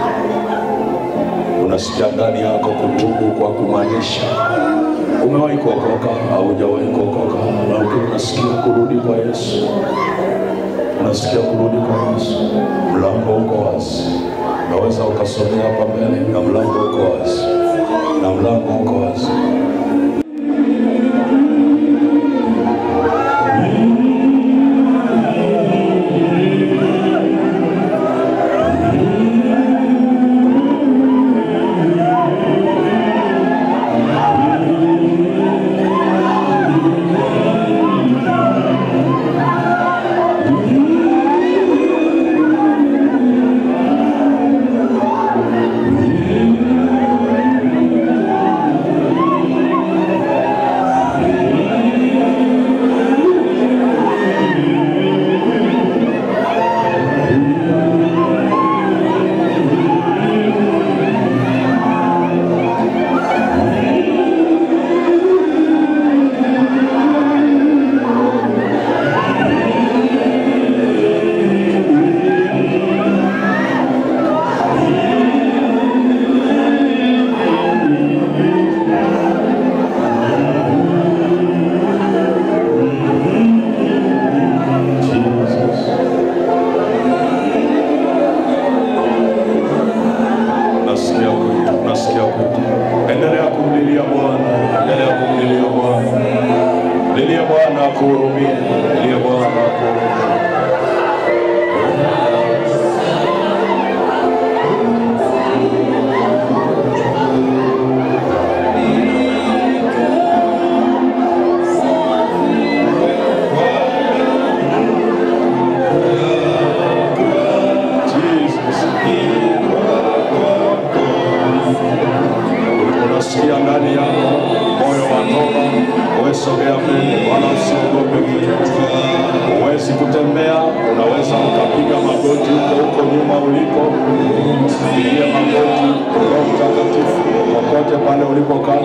unasikia ndani yako kutubu kwa kumaanisha. Umewahi kuokoka au hujawahi kuokoka, lakini unasikia kurudi kwa Yesu, unasikia kurudi kwa Yesu, mlango uko wazi. Unaweza ukasomea hapa mbele, na mlango uko wazi, na mlango uko wazi. Nasikia kuita, nasikia kuita. Endelea kumlilia Bwana, endelea kumlilia Bwana. Lilia Bwana akuhurumie, lilia Bwana akuhurumie. Jesus. Unasikia ndani yako moyo wa toba, wewe sogea mbele, wala usiogope kitu. Huwezi kutembea, unaweza ukapiga magoti huko huko nyuma uliko, pigia magoti. Roho Mtakatifu kokote pale ulipokaa,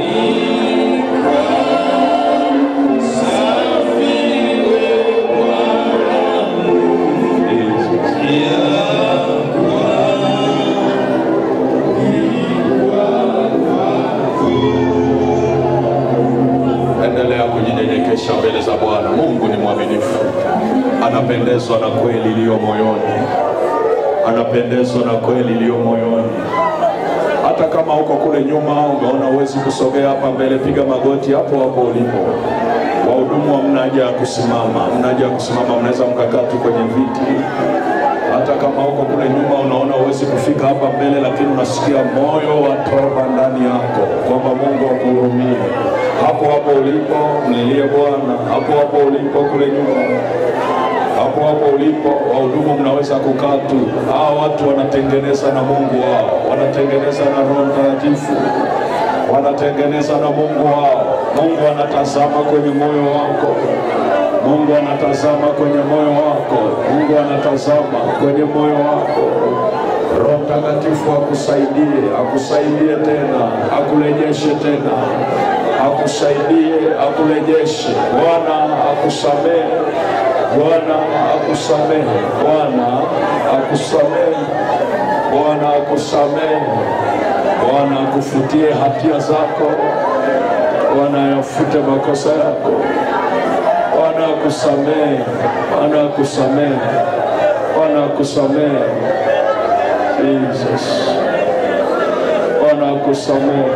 endelea kujinyenyekesha mbele za Bwana. Mungu ni mwaminifu, anapendezwa na kweli iliyo moyoni, anapendezwa na kweli iliyo moyoni. Hata kama uko kule nyuma umeona huwezi kusogea hapa mbele, piga magoti hapo hapo ulipo. Wahudumu hamna haja ya kusimama, hamna haja ya kusimama, mnaweza mkakaa tu kwenye viti. Hata kama uko kule nyuma unaona huwezi kufika hapa mbele, lakini unasikia moyo wa toba ndani yako kwamba Mungu akuhurumie. Hapo hapo ulipo mlilie Bwana, hapo hapo ulipo kule nyuma hapo hapo ulipo, wahudumu mnaweza kukaa tu. Hawa watu wanatengeneza na Mungu wao, wanatengeneza na Roho Mtakatifu, wanatengeneza na Mungu wao. Mungu anatazama kwenye moyo wako. Mungu anatazama kwenye moyo wako. Mungu anatazama kwenye moyo wako. Roho Mtakatifu akusaidie, akusaidie tena, akurejeshe tena, akusaidie, akurejeshe. Bwana akusamehe, Bwana akusamehe, Bwana akusamehe, Bwana akusamehe, Bwana akufutie hatia zako, Bwana ayafute makosa yako, Bwana akusamehe, Bwana akusamehe, Bwana akusamehe. Jesus. Bwana akusamehe.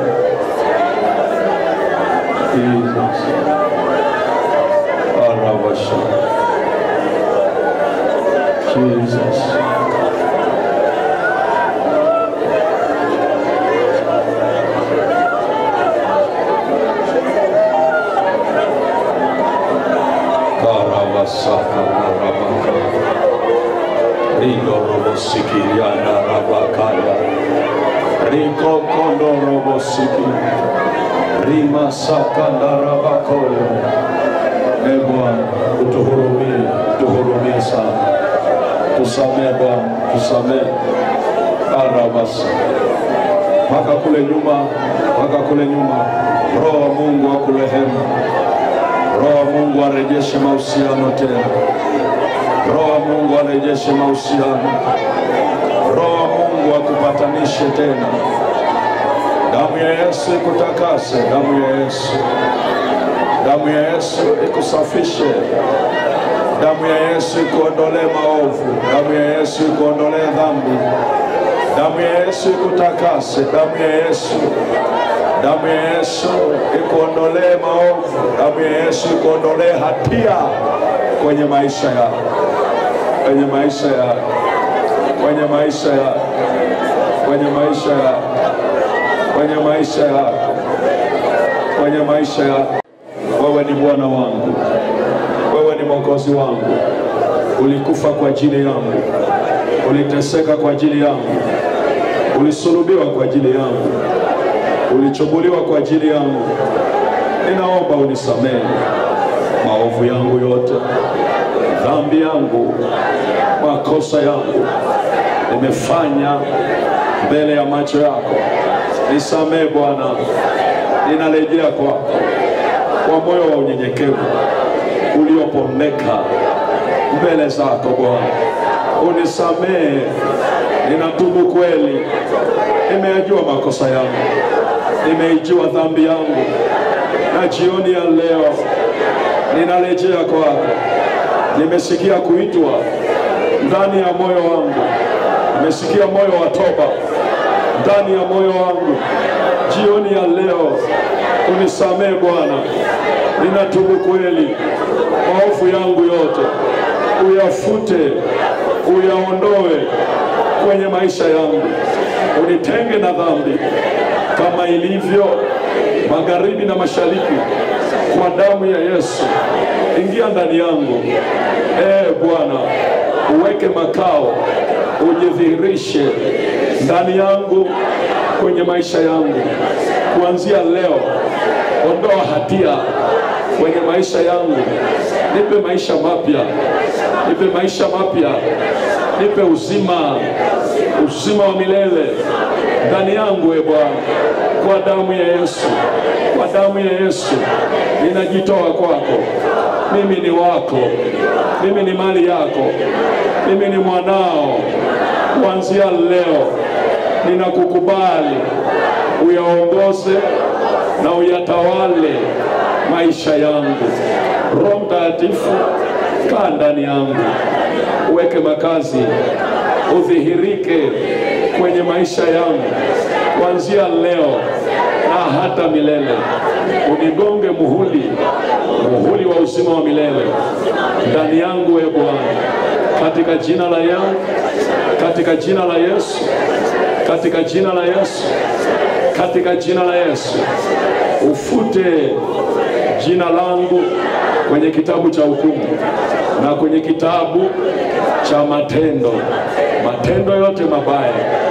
Jesus. Arabasha. Jesus. ridorobosikiryanda rabakaya rikokondorobosiki rimasakandarabakoya e Bwana utuhurumie, tuhurumie sana, tusamee Bwana, tusamee arabasa mpaka kule nyuma, mpaka kule nyuma. Roho wa Mungu akurehemu, Roho wa Mungu arejeshe mahusiano tena, Roho wa Mungu arejeshe mahusiano, Roho wa Mungu akupatanishe tena. Damu ya Yesu ikutakase, damu ya Yesu, damu ya Yesu ikusafishe, damu ya Yesu ikuondolee maovu, damu ya Yesu ikuondolee dhambi, damu ya Yesu ikutakase, damu ya Yesu damu ya Yesu ikuondolee maovu, damu ya Yesu ikuondolee hatia kwenye maisha yako, kwenye maisha yako, kwenye maisha yako, kwenye maisha yako, kwenye maisha yako, kwenye maisha yako. Wewe ni Bwana wangu, wewe ni Mwokozi wangu, ulikufa kwa ajili yangu, uliteseka kwa ajili yangu, ulisulubiwa kwa ajili yangu ulichubuliwa kwa ajili yangu. Ninaomba unisamehe maovu yangu yote, dhambi yangu, makosa yangu nimefanya mbele ya macho yako. Nisamehe Bwana, ninarejea kwako kwa moyo wa unyenyekevu uliopondeka mbele zako Bwana. Unisamehe, ninatubu kweli, nimeyajua makosa yangu nimeijua dhambi yangu, na jioni ya leo ninarejea kwako. Nimesikia kuitwa ndani ya moyo wangu, nimesikia moyo wa toba ndani ya moyo wangu. Jioni ya leo unisamehe Bwana, ninatubu kweli, maovu yangu yote uyafute, uyaondoe kwenye maisha yangu, unitenge na dhambi kama ilivyo magharibi na mashariki, kwa damu ya Yesu. Ingia ndani yangu, ee Bwana, uweke makao, ujidhihirishe ndani yangu, kwenye maisha yangu. Kuanzia leo, ondoa hatia kwenye maisha yangu, nipe maisha mapya, nipe maisha mapya, nipe uzima, uzima wa milele ndani yangu, e Bwana, kwa damu ya Yesu, kwa damu ya Yesu ninajitoa kwako. Mimi ni wako, mimi ni mali yako, mimi ni mwanao. Kuanzia leo ninakukubali, uyaongoze na uyatawale maisha yangu. Roho Mtakatifu, kaa ndani yangu, uweke makazi, udhihirike kwenye maisha yangu kuanzia leo na hata milele. Unigonge muhuri, muhuri wa uzima wa milele ndani yangu, e Bwana, katika jina la yangu, katika jina la Yesu, katika jina la Yesu, katika jina la Yesu, ufute jina langu kwenye kitabu cha hukumu na kwenye kitabu cha matendo, matendo yote mabaya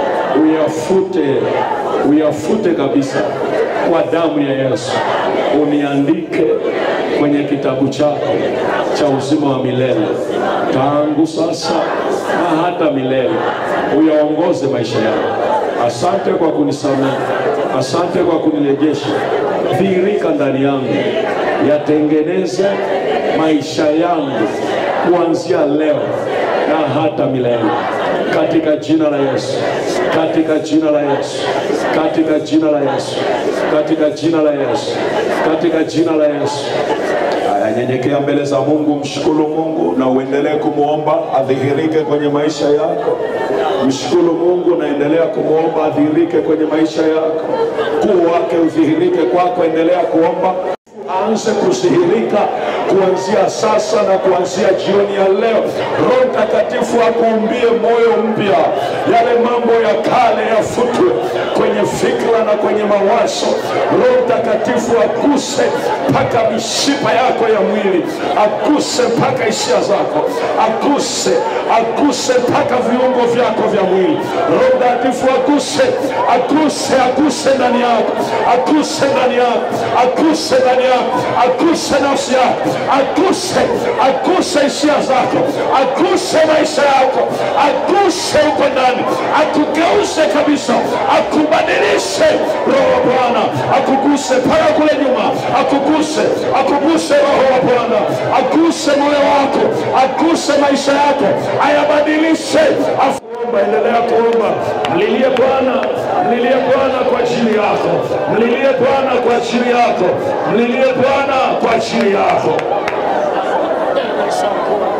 uyafute, uyafute kabisa kwa damu ya Yesu. Uniandike kwenye kitabu chako cha uzima wa milele tangu sasa na hata milele. Uyaongoze maisha yangu. Asante kwa kunisamehe, asante kwa kunirejesha. Dhihirika ndani yangu, yatengeneze maisha yangu kuanzia leo na hata milele, katika jina la Yesu, katika jina la Yesu, katika jina la Yesu, katika jina la Yesu, katika jina la Yesu. Haya, nyenyekea mbele za Mungu, mshukuru Mungu na uendelee kumwomba adhihirike kwenye maisha yako. Mshukuru Mungu na endelea kumwomba adhihirike kwenye maisha yako, kuu wake udhihirike kwako. Endelea kuomba aanze kudhihirika kuanzia sasa na kuanzia jioni ya leo. Roho Mtakatifu akuumbie moyo mpya, yale mambo ya kale yafutwe kwenye fikra na kwenye mawazo. Roho Mtakatifu aguse mpaka mishipa yako ya mwili, aguse mpaka hisia zako, aguse aguse mpaka viungo vyako vya mwili. Roho Mtakatifu aguse, aguse, aguse ndani yako, aguse ndani yako, aguse ndani yako, aguse nafsi yako, aguse, aguse hisia zako, aguse maisha yako, aguse huko ndani, akugeuze kabisa, akubadilishe. Roho wa Bwana akuguse mpaka kule nyuma, akuguse, akuguse Roho wa Bwana, aguse moyo wako, aguse maisha yako, ayabadilishe. Afuomba, endelea kuomba, mlilie Bwana, mlilie Bwana kwa ajili yako, mlilie Bwana kwa ajili yako, mlilie Bwana kwa ajili yako. Shakura